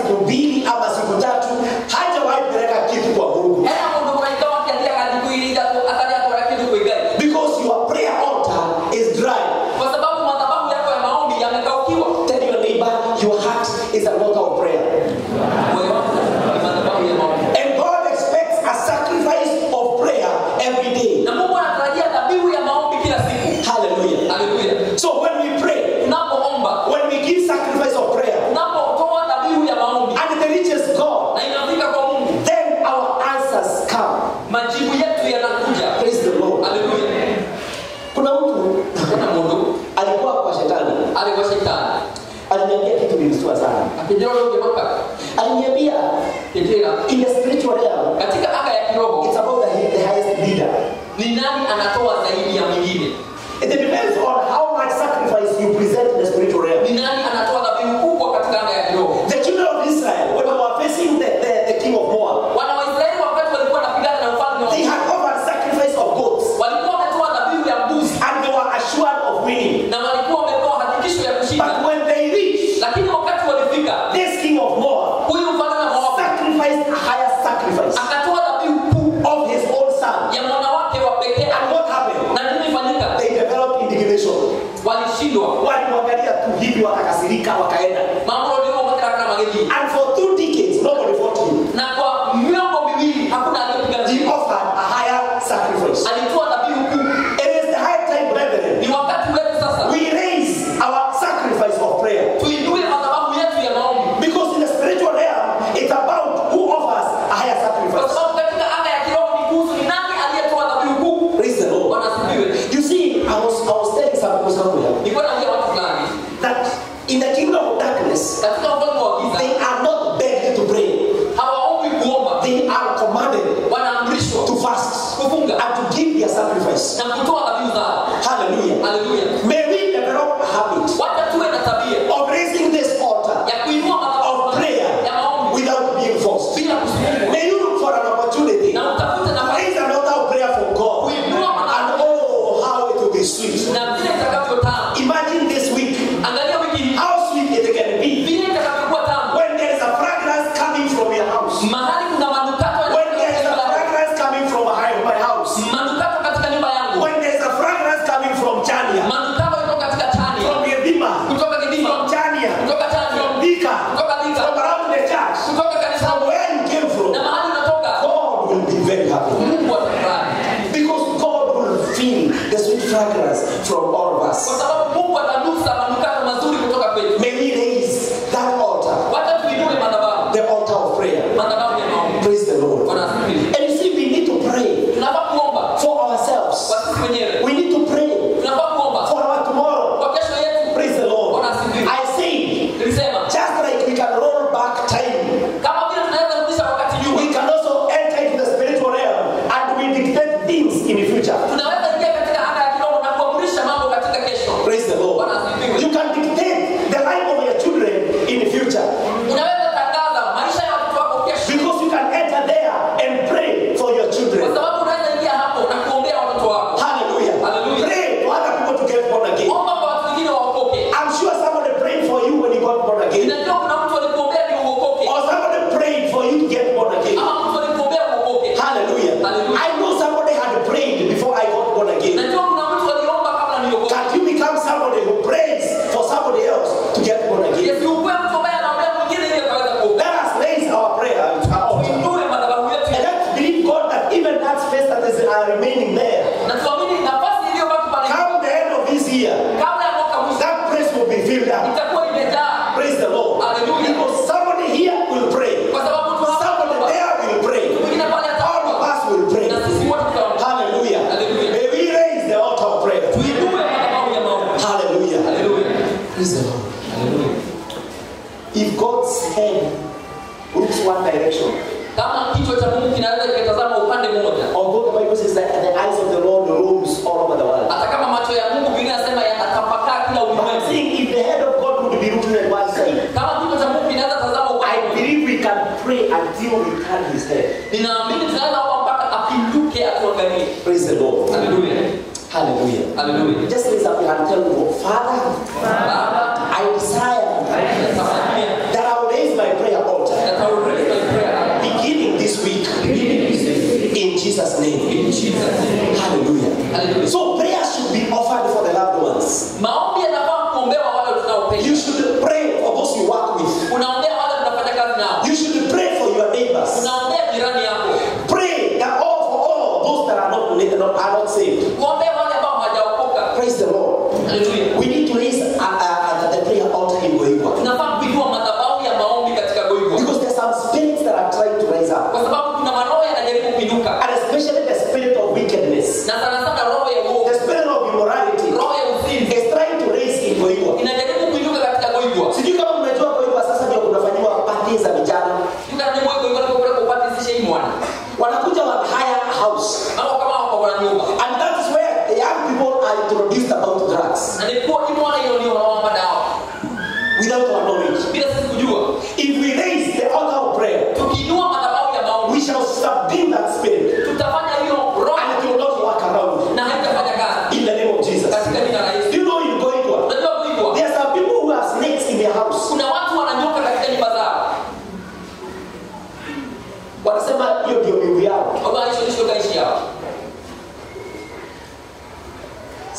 siku mbili ama siku tatu hajawahi peleka kitu kwa mungu hena mundu muraikawa akiathiaga thiku iri ithatu atari atwara kindu kwĩ ngai because your prayer altar is dry kwa sababu madhabahu yako ya maombi yamekaukiwa tell your neighbor your heart is an altar of prayer moyo wako ni madhabahu ya maombi and god expects a sacrifice of prayer every day na mungu anatarajia dhabihu ya maombi kila siku hallelujah haleluya so when we pray tunapoomba when we give sacrifice of prayer tunapotoa dhabihu ya maombi and it reaches god na inafika kwa mungu then our answers come majibu yetu yanakuja praise the lord haleluya kuna mtu kuna mundu alikuwa kwa shetani alikuwa shetani aliniambia kitu kilistua sana akijira ugeuka aliniambia kijira in the spiritual realm katika anga ya kiroho it's about the, the highest leader ni nani anatoa zaidi ya mwingine it depends on how much sacrifice you present in the spiritual realm ni nani anatoa dhabihu kubwa katika anga ya kiroho the children of israel when they were facing the, the, the king of moab wana waisraeli wakati walikuwa wanapigana na mfalme wa they had offered sacrifice of goats walikuwa wametoa dhabihu ya mbuzi and they were assured of winning na walikuwa wamepewa hakikisho ya but kushinda when they reached lakini wakati walifika this king of moab huyu mfalme wa Moabu sacrificed a higher sacrifice akatoa dhabihu kuu of his own son ya mwana wake wa pekee and what happened na nini ifanyika they developed indignation walishindwa walimwangalia tu hivi wakakasirika wakaenda mambo ndio makaraka magedi and for two decades nobody fought him na kwa miongo miwili hakuna aliyepiga he vita offered a higher sacrifice alitoa dhabihu kuu it is the high time brethren ni wakati wetu sasa we raise our sacrifice of prayer tuinue madhabahu yetu ya maombi because in the spiritual realm it's about who offers a higher kwa sacrifice sababu katika anga ya kiroho ni kuhusu ni nani aliyetoa dhabihu kuu praise the lord bwana asifiwe you see i was i was telling some people somewhere nilikuwa naambia watu fulani that in the kingdom of darkness katika ufalme wa they giza are not begged to pray hawaombi kuomba they are commanded wanaamrishwa to fast kufunga and to give their sacrifice na kutoa dhabihu zao hallelujah haleluya may we develop a habit wacha tuwe na tabia of raising this altar ya kuinua madhabahu of prayer ya maombi without being forced. bila kusukumwa May you look for an opportunity. na utafute nafasi Raise an altar of prayer for God. And oh, how it will be sweet. na vile itakavyotamu Imagine this week angalia wiki hii how sweet it can be vile itakavyokuwa tamu when there is a fragrance coming from your house. mahali kuna manukato When there is a yanayotoka fragrance coming from my- my house. manukato katika nyumba yangu When there is a fragrance coming from Chania, manukato kutoka katika chani from Yedima, kutoka kidima from Chania, kutoka chani from Bika, kutoka Thika, from around the church, kutoka kanisa from where you came from, na mahali unatoka God will be very happy. mungu atafurahi Because God will feel the sweet fragrance from all of kwa us. sababu mungu atanusa manukato mazuri kutoka kwetu May we raise that altar, wacha tuinue madhabahu the altar of prayer. madhabahu ya maombi Praise the Lord. bwana asifiwe And you see, we need to pray tunafaa kuomba for ourselves. kwa sisi wenyewe We need to pray tunafaa kuomba for our tomorrow. kwa kesho yetu Praise the Lord. bwana asifiwe I say, nilisema just like we can roll back time, kama vile tunaweza kurudisha wakati nyuma we can also enter into the spiritual realm and we dictate things in the future. tunaweza ingia katika anga ya kiroho na kuamrisha mambo katika kesho Praise the Lord. bwana asifiwe You can dictate the life of your children in the future. unaweza tangaza maisha ya watoto wako kesho Because you can enter there and pray for your kwa children. sababu unaweza ingia hapo na kuombea watoto wako Hallelujah. Hallelujah. Pray for other people to get born again. omba kwa watu wengine waokoke I'm sure somebody prayed for you when you got born again. inajua kuna mtu alikuombea ni uokoke Or somebody prayed for you to get born again. ama mtu alikuombea uokoke Hallelujah. Hallelujah. I know somebody had prayed before I got born again. najua kuna mtu aliomba kabla niokoke Can you become somebody who prays for somebody else to get born again? yesiukue mtu ambaye anaombea mwingine ili akaweza kuokoka Let us raise our prayer to our altar. tuinue madhabahu yetu And let's believe God that even that space that is uh, remaining there, na tuamini nafasi iliyobaki pale come the end of this year, kabla ya mwaka mwisho that place will be filled up. itakuwa imejaa Praise the Lord. Hallelujah. Because somebody here will pray. kwa sababu mtu hapa Somebody ataomba. there will pray. mwingine pale All of ataomba us will pray. na sisi wote tutaomba Hallelujah. Hallelujah. May we raise the altar of prayer. tuinue madhabahu ya maombi Hallelujah. haleluya Praise the Lord. haleluya If God's head looks one direction, kama kichwa cha mungu kinaweza kikatazama upande mmoja although the Bible says that the eyes of the Lord roams all over the world. hata kama macho ya mungu biblia inasema yanatapakaa kila But I'm ulimwengu saying if the head of God would be looking at one side, kama kichwa cha mungu kinaweza tazama I upande mmoja believe we can pray until we turn his head. ninaamini tunaweza omba mpaka apinduke atuangalie Praise the Lord. haleluya Hallelujah. haleluya Just raise up your hand and tell the Lord, Father, baba I desire natamania that I will raise my prayer altar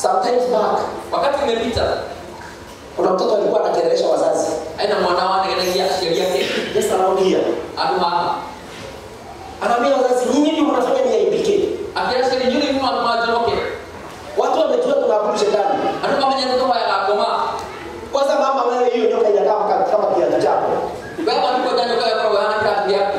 Sometimes back, wakati umepita kuna mtoto alikuwa anakelelesha wazazi aina mwana wane genagia aciari ake just around here. andå haha Anaambia wazazi, nyinyi ndio mnafanya niaibike. akĩra ciari nyuĩ nĩ andũ manjoroke Watu wamejua tunaabudu shetani. andũ mamenyete tũhoyaga ngoma Kwanza mama, wewe hiyo nyoka inakaa kama kama kiatu chako. wega ndiko njanjoka yakoragwo yana kĩratũ gĩaku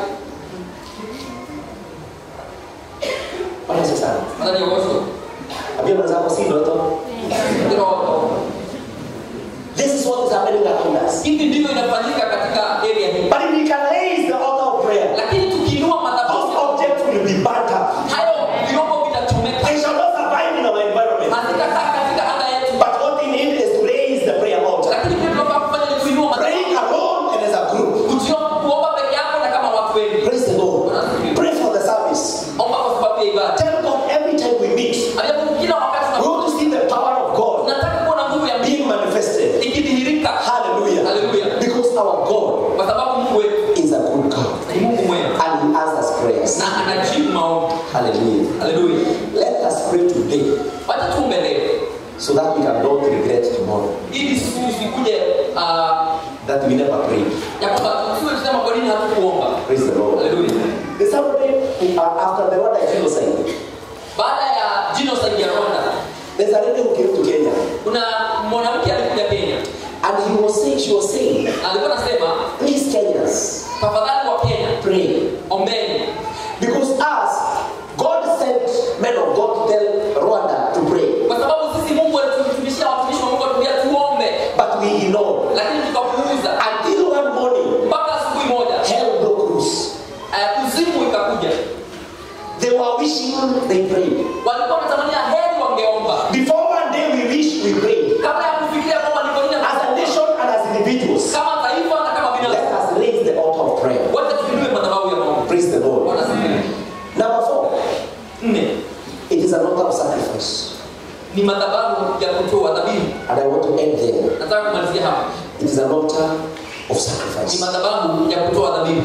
Bwana Yesu sana. mathani ũgocwo Ambia mwenzako si ndoto. kĩroto This is what is happening around us. hivi ndivyo inafanyika katika area hii But if we can raise the altar of prayer, lakini tukiinua those madhabahu objects will be burnt up. hayo vyombo vitachomeka They shall not survive in our environment. hazitakaa katika anga yetu But what we need is to raise the prayer altar. lakini kile tunafaa kufanya ni kuinua Praying madhabahu alone and as a group. kujua kuomba peke yako na kama watu wengi Praise the Lord. Pray for the service. omba kwa sababu ya ibada Tell God every time we meet, Alafu kila wakati we tunapo- want to see the power of God tunataka kuona nguvu ya Mungu being manifested. ikidhihirika Hallelujah. Hallelujah. Because our God kwa sababu Mungu wetu is a good God. ni Mungu mwema And He answers prayers. na anajibu maombi. Hallelujah. Haleluya. Let us pray today Wacha tuombe leo so that we can not regret tomorrow ili siku zikuje ah, that we never prayed. ya kwamba tusiwe tusema kwa nini hatukuomba. Praise the Lord. Haleluya. The Saturday uh, after the Rwanda genocide, Baada ya genocide ya Rwanda, there's a lady who came to Kenya kuna mwanamke alikuja Kenya and he was saying, she was saying, na alikuwa anasema please Kenyans, tafadhali wa Kenya pray. ombeni, Because us, God sent men of God to tell Rwanda to pray. kwa sababu sisi Mungu alitufundishia watumishi wa Mungu atuambia tuombe, But we ignored. lakini tukapuuza Until one morning, mpaka asubuhi moja hell broke loose. eh, kuzimu ikakuja. They were wishing they prayed. Walikuwa wanatamania heri wangeomba Before one day we wish we prayed. kabla ya kufikiria kwamba ni kwa nini As a nation and as individuals, kama taifa na kama let binadamu us raise the altar of prayer. wote tuinue madhabahu ya maombi. Praise the Lord. Bwana asifiwe. Number four, Nne it is an altar of sacrifice. ni madhabahu ya kutoa dhabihu. And I want to end there. Nataka kumalizia hapa, It is an altar of ni sacrifice. madhabahu ya kutoa dhabihu.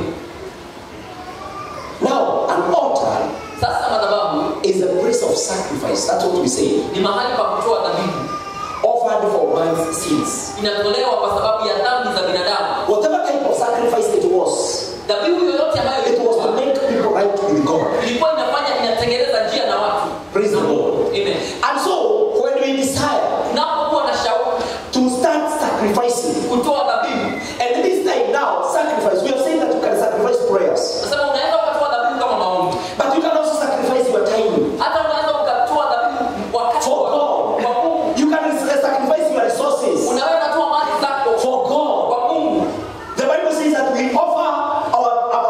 Now, an altar Sasa madhabahu is a place of sacrifice. That's what we say. ni mahali pa kutoa dhabihu, Offered for man's sins. inatolewa kwa sababu ya dhambi za binadamu. Whatever type of sacrifice it was, Dhabihu yoyote ambayo it was to ilikuwa make people right with God. ilikuwa inafanya inatengeneza njia na watu. Praise the Lord. Amen. And so, when we desire Unapokuwa na shauku to start sacrificing, kutoa dhabihu, and this time now, sacrifice, we have said that you can sacrifice prayers, nasema unaweza ukatoa dhabihu kama maombi, but you can also sacrifice your time. hata unaweza ukatoa dhabihu wakati For wa God. kwa Mungu. You can uh, sacrifice your resources Unaweza toa mali zako for God. kwa Mungu. The Bible says that we offer our, our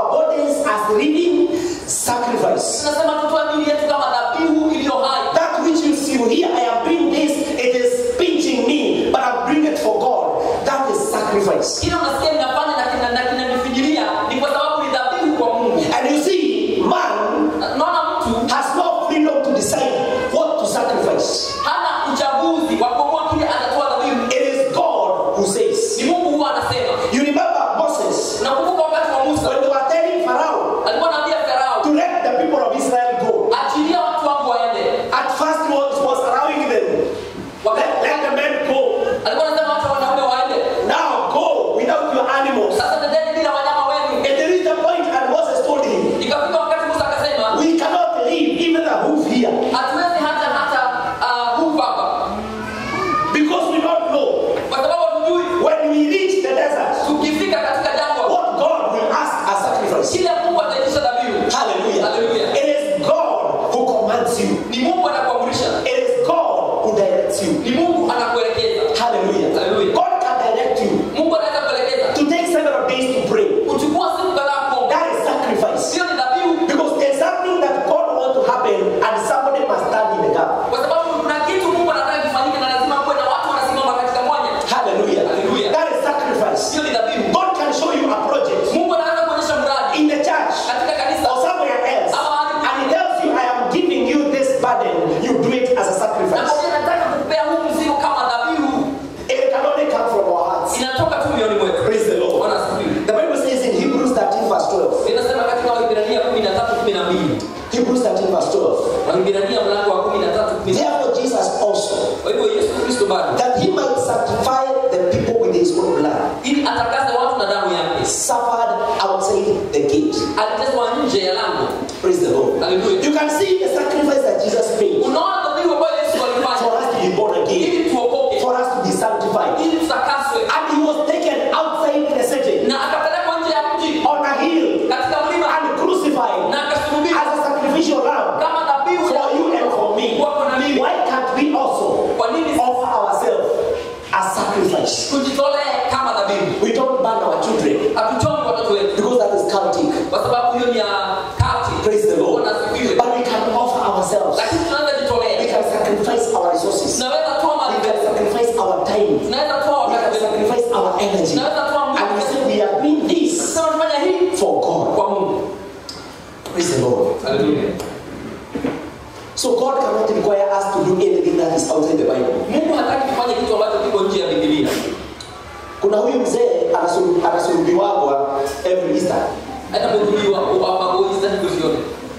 hata mũthuri wa wa magũi sitaki kuziona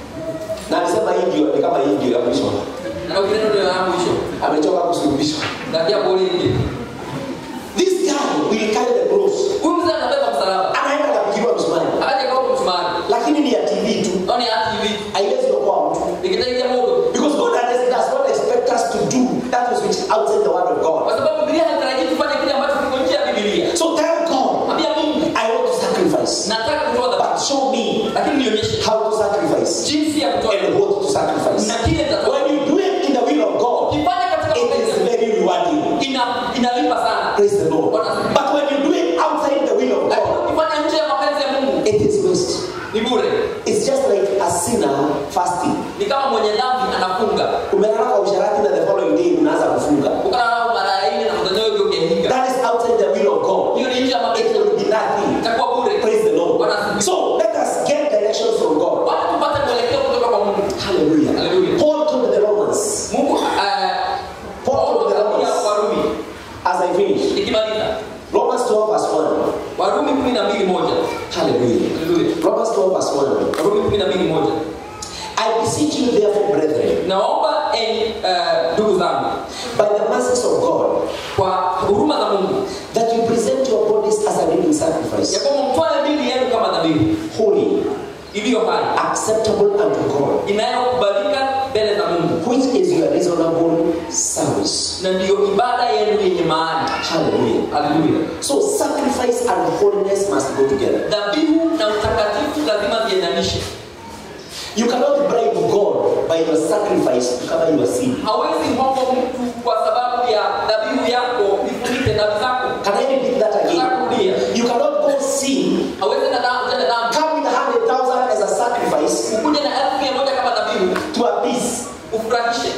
na alisema hii ndio ni kama hii ndio ya mwisho na ukile ndio ya mwisho amechoka kusulubishwa ngatia bolingi this guy will carry the cross huyu mzee anabeba msalaba anaenda kapigiliwa msumari akaja kwa msumari lakini ni ya tv tu ndio ni hati hivi haiwezi kuokoa mtu nikitaja mungu because god does does not expect us to do that which is outside the word of god kwa sababu Biblia haitarajii tufanye kile ambacho kiko nje ya Biblia so tell god ambia Mungu i want to sacrifice nataka kutoa dhabihu but show me lakini nionyeshe how to sacrifice jinsi ya kutoa and what to sacrifice na kile nitatoa when you do it in the will of god ukifanya katika it mapenzi is ya Mungu, very rewarding ina inalipa sana praise the lord but when you do it outside the will of lakini god ukifanya nje ya mapenzi ya Mungu it is waste ni bure it's just like a sinner fasting ni kama mwenye dhambi anafunga umelala kwa usharati na the following day unaanza kufunga ukalala mara nne na mtandao hiyo ukihinga that is outside the will of god hiyo ni nje ya it mapenzi ya will Mungu be nothing itakuwa bure praise the lord Bwana so let us get directions from god wacha tupate mwelekeo kutoka kwa Mungu hallelujah Hallelujah. paul told the romans Mungu eh, paul told the akawaambia romans Warumi as i finish nikimaliza romans 12 verse 1 Warumi 12 moja hallelujah Hallelujah. romans 12 verse 1 Warumi 12 moja i beseech you therefore brethren naomba enyi eh, ndugu zangu by the mercies of god kwa huruma za Mungu that you present your bodies as a living ya sacrifice kwamba mtwale mili yenu kama dhabihu holy iliyo hai acceptable unto god inayokubalika mbele za Mungu which is your reasonable service na ndiyo ibada yenu yenye maana hallelujah haleluya So sacrifice and holiness must go together. dhabihu na utakatifu lazima viendanishe You cannot bribe God by your sacrifice to cover your sin. hawezi hongo mtu kwa sababu ya dhabihu yako ifunike dhambi zako Can I repeat that again? Narudia. You cannot go sin, hawezi na dhambi tena dhambi come with a hundred thousand as a sacrifice ukuje na elfu mia moja kama dhabihu to appease. ufurahishe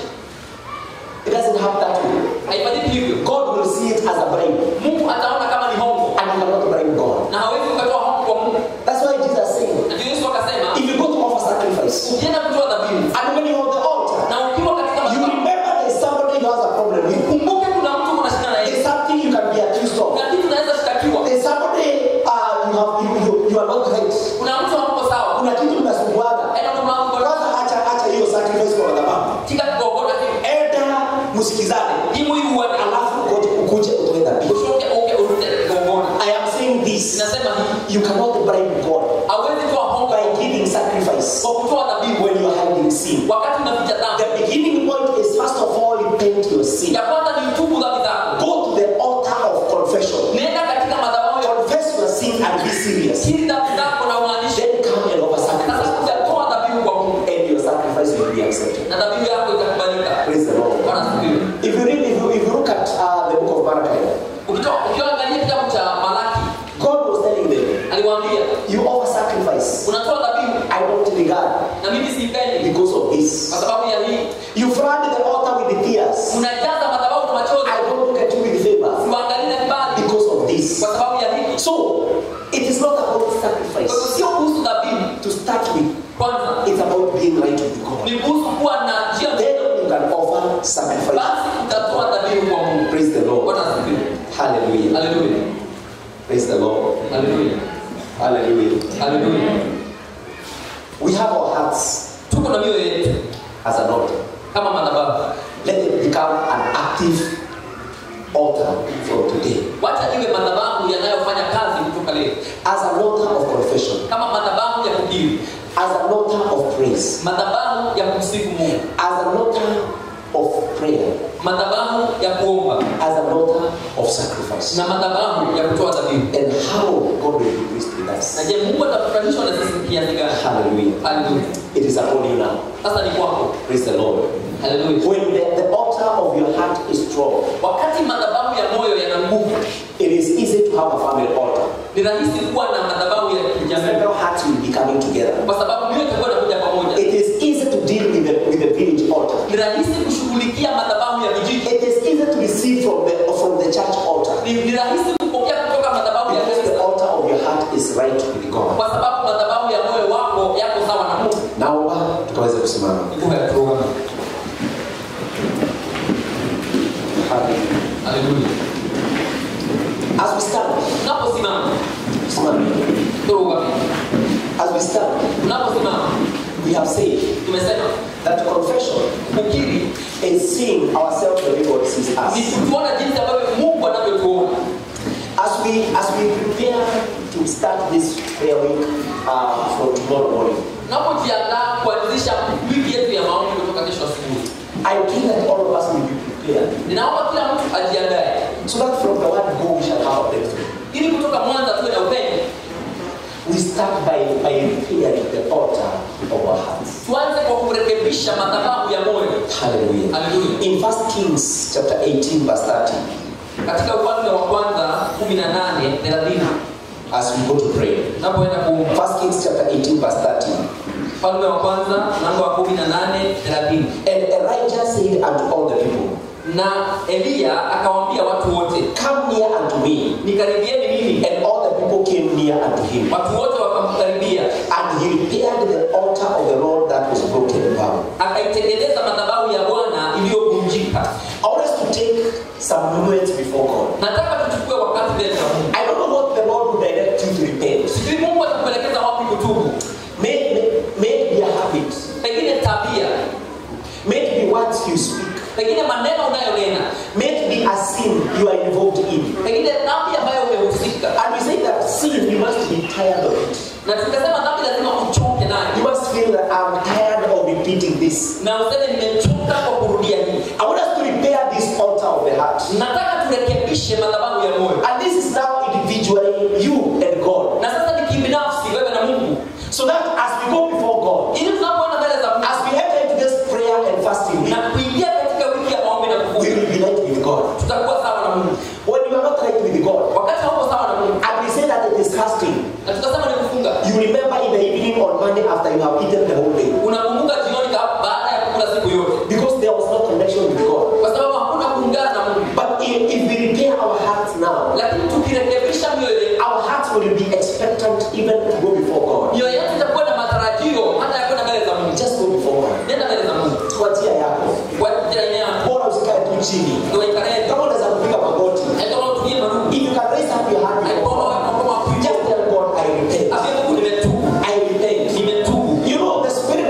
It doesn't happen that way. haifanyiki hivyo God will see it as a bribe, Mungu ataona kama ni hongo and you cannot bribe God. na hawezi ukatoa hongo kwa Mungu That's why Jesus said, na ndio Yesu akasema if you go to offer sacrifice, ukienda kutoa dhabihu and when you're on the altar, na ukiwa katika you madhabahu remember there's somebody who has a problem with. kumbuke kuna mtu unashindana na yeye There's something you can be accused of. kuna kitu unaweza shtakiwa There's somebody uh, you, have, you, you, you are not right. kuna mtu hamko sawa kuna kitu mnasumbuana enda kwa mlango kwa kwanza acha acha hiyo sacrifice kwa madhabahu tika kugogona kitu enda msikizane timu hii huwa alafu ukuje ukuje utoe dhabihu ushoke uke urute kugogona i am saying this ninasema hii you cannot bribe god hawezi toa hongo by giving sacrifice kwa kutoa dhabihu when you are hiding sin wakati unaficha dhambi the beginning point is first of all repent your sin ya kwanza ni tubu dhambi zako go to the altar of confession nenda katika madhabahu ya confess your sin and be serious kiri dhambi zako na umaanishe then come and offer sasa sacrifice kuja toa dhabihu kwa Mungu and your sacrifice will be accepted na dhabihu yako itakubalika praise the lord Bwana asifiwe if you read if you, if you look at uh, the book of malachi ukitoa ukiangalia kitabu cha Malaki god was telling them aliwaambia You offer sacrifice. unatoa dhabihu I don't regard na mimi siipendi because of this. kwa sababu ya hii You flood the altar with the tears. unajaza madhabahu na machozi I don't look at you with favor siwaangalie na kibali because of this. kwa sababu ya hiki So, it is not about kwa hivyo sacrifice. sio kuhusu dhabihu To start with, kwanza it's about being right with God. ni kuhusu kuwa na njia Then you can offer sacrifice. basi utatoa dhabihu kwa Mungu Praise the Lord. Bwana asifiwe Hallelujah. haleluya Praise the Lord. haleluya Hallelujah. haleluya We have our hearts tuko na mioyo yetu as an altar. kama madhabahu Let it become an active altar from today. wacha iwe madhabahu yanayofanya kazi kutoka leo As an altar of confession. kama madhabahu ya kukiri As an altar of praise. madhabahu ya kumsifu Mungu as an altar of prayer, madhabahu ya kuomba as an altar of sacrifice. na madhabahu ya kutoa dhabihu And how God will be pleased with na us. je Mungu atafurahishwa na sisi kiasi gani Hallelujah. haleluya It is upon you now. sasa ni kwako Praise the Lord. haleluya When the, the altar of your heart is strong, wakati madhabahu ya moyo yana nguvu it is easy to have a family altar. ni rahisi kuwa na madhabahu ya kijamii Several hearts will be coming together. kwa sababu mioyo itakuwa inakuja pamoja It is easy to deal with the, with the village altar. ni rahisi kushughulikia madhabahu ya vijiji It is easy to receive from the, from the church altar. ni, ni rahisi kupokea kutoka madhabahu ya Because the kanisa altar of your heart is right with God. kwa sababu madhabahu ya moyo wako yako sawa na Mungu Naomba tukaweze kusimama. Nguvu ya kuoga. Hallelujah. haleluya As we stand, tunaposimama simama. turuga As we we stand, tunaposimama we have said tumesema that confession kukiri is seeing ourselves the way God sees ni us. kutuona jinsi ambavyo mungu anavyotuona As we as we prepare to start this prayer week uh, from tomorrow morning, tunapojiandaa kuanzisha wiki yetu ya maombi kutoka kesho asubuhi I pray that all of us will be prepared ninaomba kila mtu ajiandae so that from the word go we shall have a breakthrough. ili kutoka mwanza tuwe na upendo We start by, by repairing the altar of our hearts. tuanze kwa kurekebisha madhabahu ya moyo Hallelujah. Hallelujah. In 1 Kings chapter 18, verse 30, katika ufalme wa kwanza 18 30 as we go to pray. tunapoenda kuomba 1 Kings chapter 18, verse 30. ufalme wa kwanza mlango wa 18 30 And Elijah said unto all the people, na eliya akawaambia watu wote Come near unto me. nikaribieni mimi And all the people came near unto him. watu wote wakamkaribia And he repaired the altar of the Lord that was broken down. akaitengeneza madhabahu ya bwana iliyovunjika I want us to take some moments before God. nataka tuchukue wakati mbele za mungu I don't know what the Lord will direct you to repent. sijui mungu atakuelekeza wapi kutubu May, may, may it be a habit. pengine tabia May it be words you speak. pengine maneno unayonena May it be a sin you are involved in. pengine dhambi ambayo umehusika And we say that sin, you must be tired of it. na tukasema dhambi lazima uchoke You nayo must feel that I'm tired of repeating this. na useme nimechoka kwa kurudia hii I want us to repair this altar of the heart. nataka turekebishe madhabahu ya moyo And this is now individually you and God. na sasa ni kibinafsi wewe na mungu So that as we go before God, ili tunapoenda mbele za mungu as we enter into this prayer and fasting week, na kuingia katika wiki ya maombi na we kufunga will be right with God. tutakuwa sawa na mungu When you are not right with God, wakati hauko sawa na mungu and we say that it is fasting, na tukasema ni kufunga you remember in the evening on Monday after you have eaten the whole day. unakumbuka jioni ka- baada ya kukula siku yote Because there was no connection with God. kwa sababu hakuna kuungana na mungu But if, if we repair our hearts now, lakini tukirekebisha mioyo yetu our hearts will be expectant even to go before God. mioyo yetu itakuwa na matarajio hata ya kwenda mbele za mungu Just go before God. nenda mbele za mungu Tuachia yako. kwa jirani yako Bora usikae tu chini. ndio ikarete Kama unaweza kupiga magoti. aikama utumie marugu If you can raise up your hand before aikama God, wakoma just tell God, I repent. afya mungu nimetubu I repent. nimetubu You know, the Spirit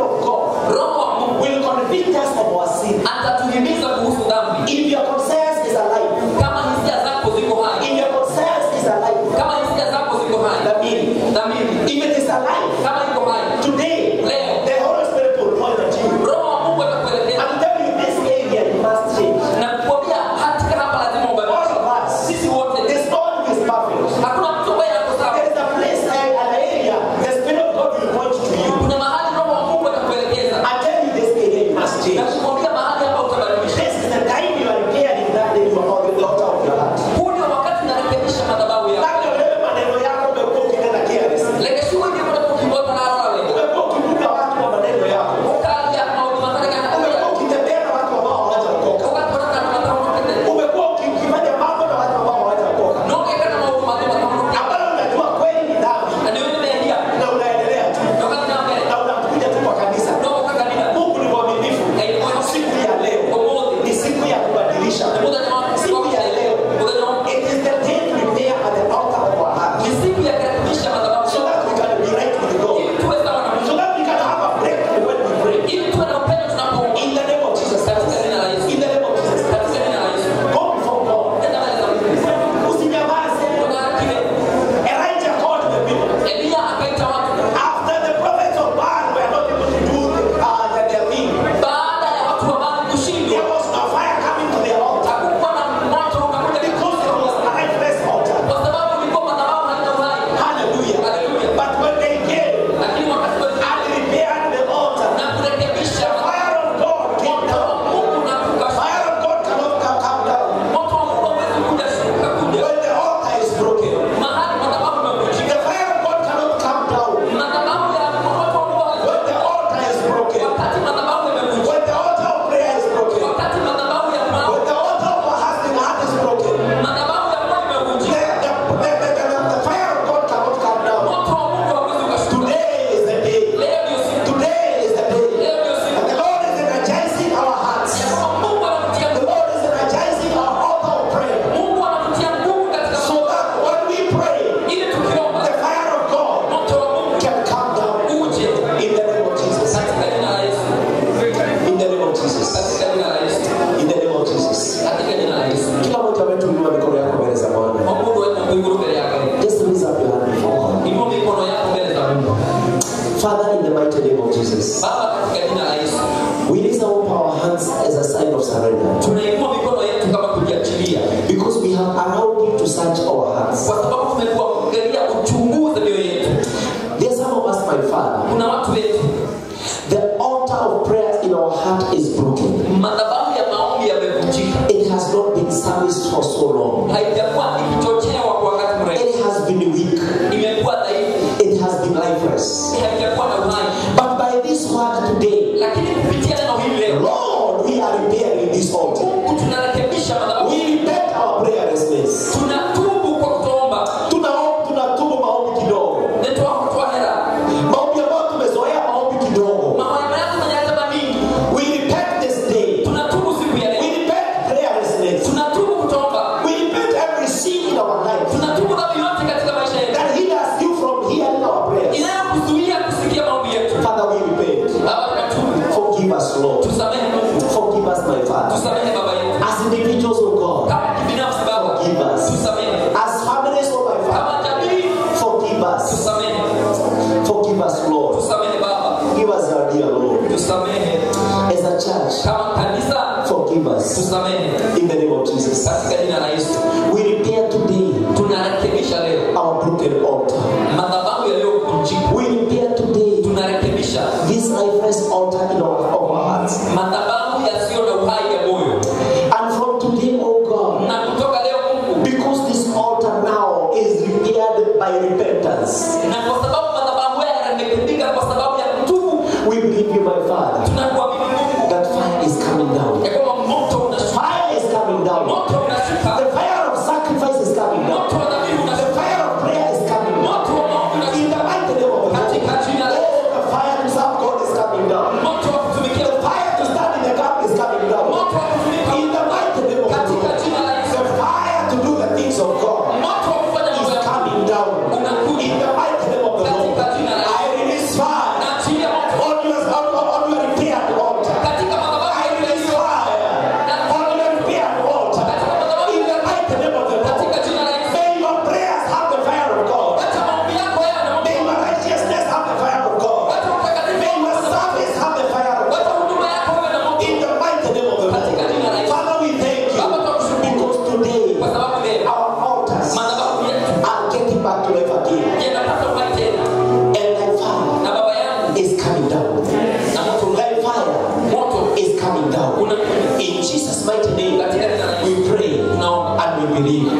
Father, in the mighty name of Jesus, baba katika jina la yesu we raise up our hands as a sign of surrender tunainua mikono yetu kama kujiachilia because we have allowed you to search our hearts. kwa sababu tumekuwa kuangalia uchunguze mioyo yetu There are some of us, my Father, kuna watu wetu the altar of prayer in our heart is broken. madhabahu ya maombi yamevunjika It has not been serviced for so long. haijakuwa ikichochewa kwa wakati mrefu It has been weak. imekuwa dhaifu It has been lifeless. haijakuwa na uhai But by this word today, lakini kupitia neno hili leo Lord, we are repairing this altar. mungu tunarekebisha madhabahu We repent our prayerlessness. tunatubu kwa kutoomba Tunaomba, tunatubu maombi kidogo. netoa kutoa hela Maombi ambayo tumezoea maombi kidogo. mawaima yako manyatama mingi We repent this day. tunatubu siku ya We leo repent prayerlessness. tunatubu kutoomba We repent every sin in our life tunatubu dhambi yote katika maisha yetu that hinders you from hearing our prayers. inayokuzuia kusikia maombi yetu Father, we repent. baba tunatubu Forgive us, Lord. tusamehe mungu Forgive us, my Father. tusamehe baba yetu As individuals, oh God. kama kibinafsi baba Forgive us. tusamehe As families, oh my Father. kama jamii Forgive us. tusamehe Forgive us, Lord. tusamehe baba Give us our dear Lord. tusamehe As a church, kama kanisa forgive us. tusamehe In the name of Jesus. katika jina la yesu We repair today tunarekebisha leo our broken altar. madhabahu yaliyovunjika We repair today tunarekebisha this lifeless altar in our, of our hearts. madhabahu yasiyo na uhai ya moyo And from today, oh God, na kutoka leo mungu because this altar now is repaired by repentance, na kwa sababu madhabahu haya yamerekebika kwa sababu ya kutubu we believe you, my Father, tunakuamini mungu that fire is coming down. ya kwamba moto unashuka Fire is coming down. moto unashuka The fire of sacrifice is coming down. moto wa dhabihu The unashuka fire of prayer is coming down. moto wa maombi In unashuka the mighty name of the Lord. katika jina la Oh, the fire to serve God is coming down. moto wa kutumikia The fire to stand in the gap is coming down. moto wa kutumika In the mighty name of the katika Lord. jina la Yesu The fire to do the things of God moto wa kufanya mambo is ya coming down. unakuja In the mighty name of the Lord. katika jina la I release fire na chini ya moto on your, on, on, on your repaired altar. katika madhabahu I release fire on your repaired altar. In the mighty name of the Lord. katika jina la Yesu May your prayers have the fire of God. acha maombi yako yawe na May moto your righteousness have the fire of God. acha utakatifu May your service have the fire of acha God. huduma yako iwe na moto In the mighty name of the Katika jina la Lord. Yesu. Father, we thank you Baba, tunakushukuru. because today kwa sababu leo our altars madhabahu yetu are getting back to life again. yanapata uhai tena And thy fire na baba yangu is coming down. na moto Thy fire moto is coming down. unakuja In Jesus' mighty name, katika jina la we Yesu pray tunaomba and we believe.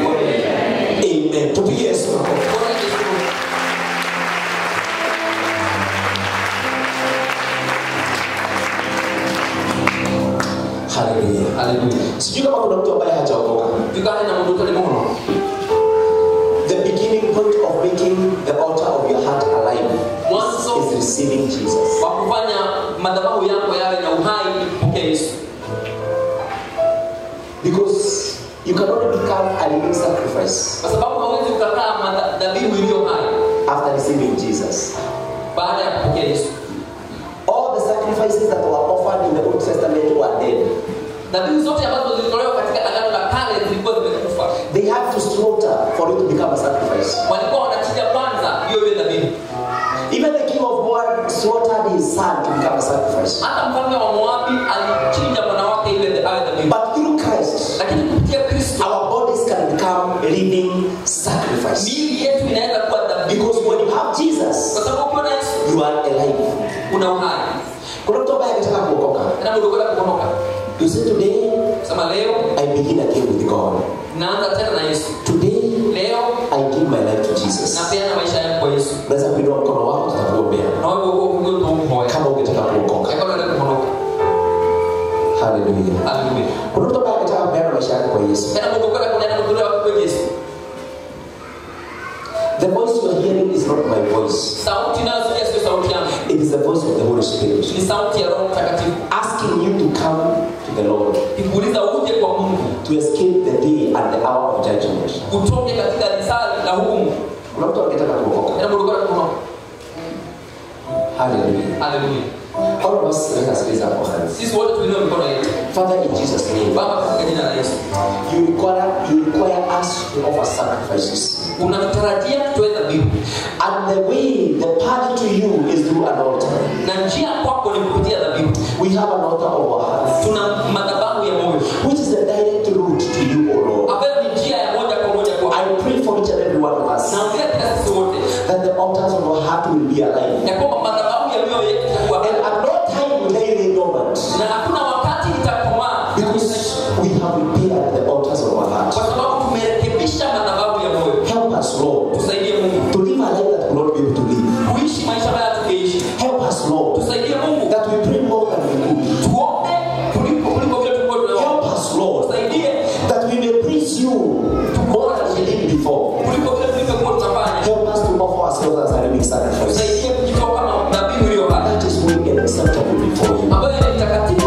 Amen. Tupige Yesu makofi. Bwana Yesu Hallelujah. haleluya Sijui kama kuna mtu ambaye hajaokoka. tukane na mundu tuli muno The beginning point of making the altar of your heart alive Mwanzo. is receiving Jesus. kwa kufanya madhabahu yako yawe na uhai mpokee Yesu Because you can only become a living sacrifice kwa sababu hawezi ukakaa madha- dhabihu iliyo hai after receiving Jesus. baada ya kupokea Yesu All the sacrifices that were offered in the Old Testament were dead. dhabihu zote ambazo zilitolewa katika agano la kale zilikuwa zimekufa They had to slaughter for it to become a sacrifice. walikuwa wanachinja kwanza hiyo ile dhabihu Even the king of Moab slaughtered his son to become a sacrifice. hata mfalme wa moabi alichinja mwana wake ile awe dhabihu But through Christ, lakini kupitia kristo our bodies can become living sacrifice. miili yetu inaweza kuwa dhabihu Because when you have kwa Jesus, sababu ukiwa na yesu you are alive. una uhai Kuna mtu ambaye anataka kuokoka. na mundu kwenda kuonoka You say today, sema leo I begin again with God. naanza tena na yesu Today, leo I give my life to Jesus. napeana maisha yangu kwa yesu Unaweza kuinua mkono wako, tutakuombea na wewe uko huko umoja kama ungetaka kuokoka. kama unataka kuonoka Hallelujah. haleluya Kuna mtu ambaye anataka kupeana maisha yake kwa Yesu. tena mundu kwenda kunena mundu wa kwa yesu The voice you are hearing is not my voice. sauti inayosikia sio sauti yangu It is the voice of the Holy Spirit ni sauti ya roho mtakatifu asking you to come to the Lord ikuuliza uje kwa mungu to escape the day and the hour of judgment. utoke katika risali na hukumu Kuna mtu angetaka kuokoka. tena mundu kwenda kuonoka Hallelujah. haleluya All of us let us raise up our hands. sisi wote tuinue mikono yetu Father, in Jesus' name, baba katika jina la yesu you require you require us to offer sacrifices. unatutarajia tutoe dhabihu And the way, the path to you is through an altar. na njia kwako ni kupitia dhabihu We have an altar of our hearts, tuna madhabahu ya moyo which is the direct route to you, O Lord. ambayo ni njia ya moja kwa moja kwa I pray for each and every one of us naongea katika sisi wote that the altars of our heart will be alive. ya kwamba madhabahu ya mioyo yetu itakuwa And at no time will they lay dormant na hakuna wakati itakomaa because we have repaired the altars of our heart. kwa sababu tumerekebisha madhabahu ya moyo Help us, Lord, tusaidie mungu to live a life that we will not be able to live. kuishi maisha haya tungeishi Help us, Lord, tusaidie mungu that we pray more than we could. tuombe kuliko kuliko vile tulikuwa tunaomba Help us, Lord, tusaidie that we may please you more than we did before. kuliko vile tulivyokuwa tunafanya Help us to offer ourselves as a living sacrifice. tusaidie kujitoa kama dhabihu iliyo hai That is holy and acceptable before you. ambayo ni mtakatifu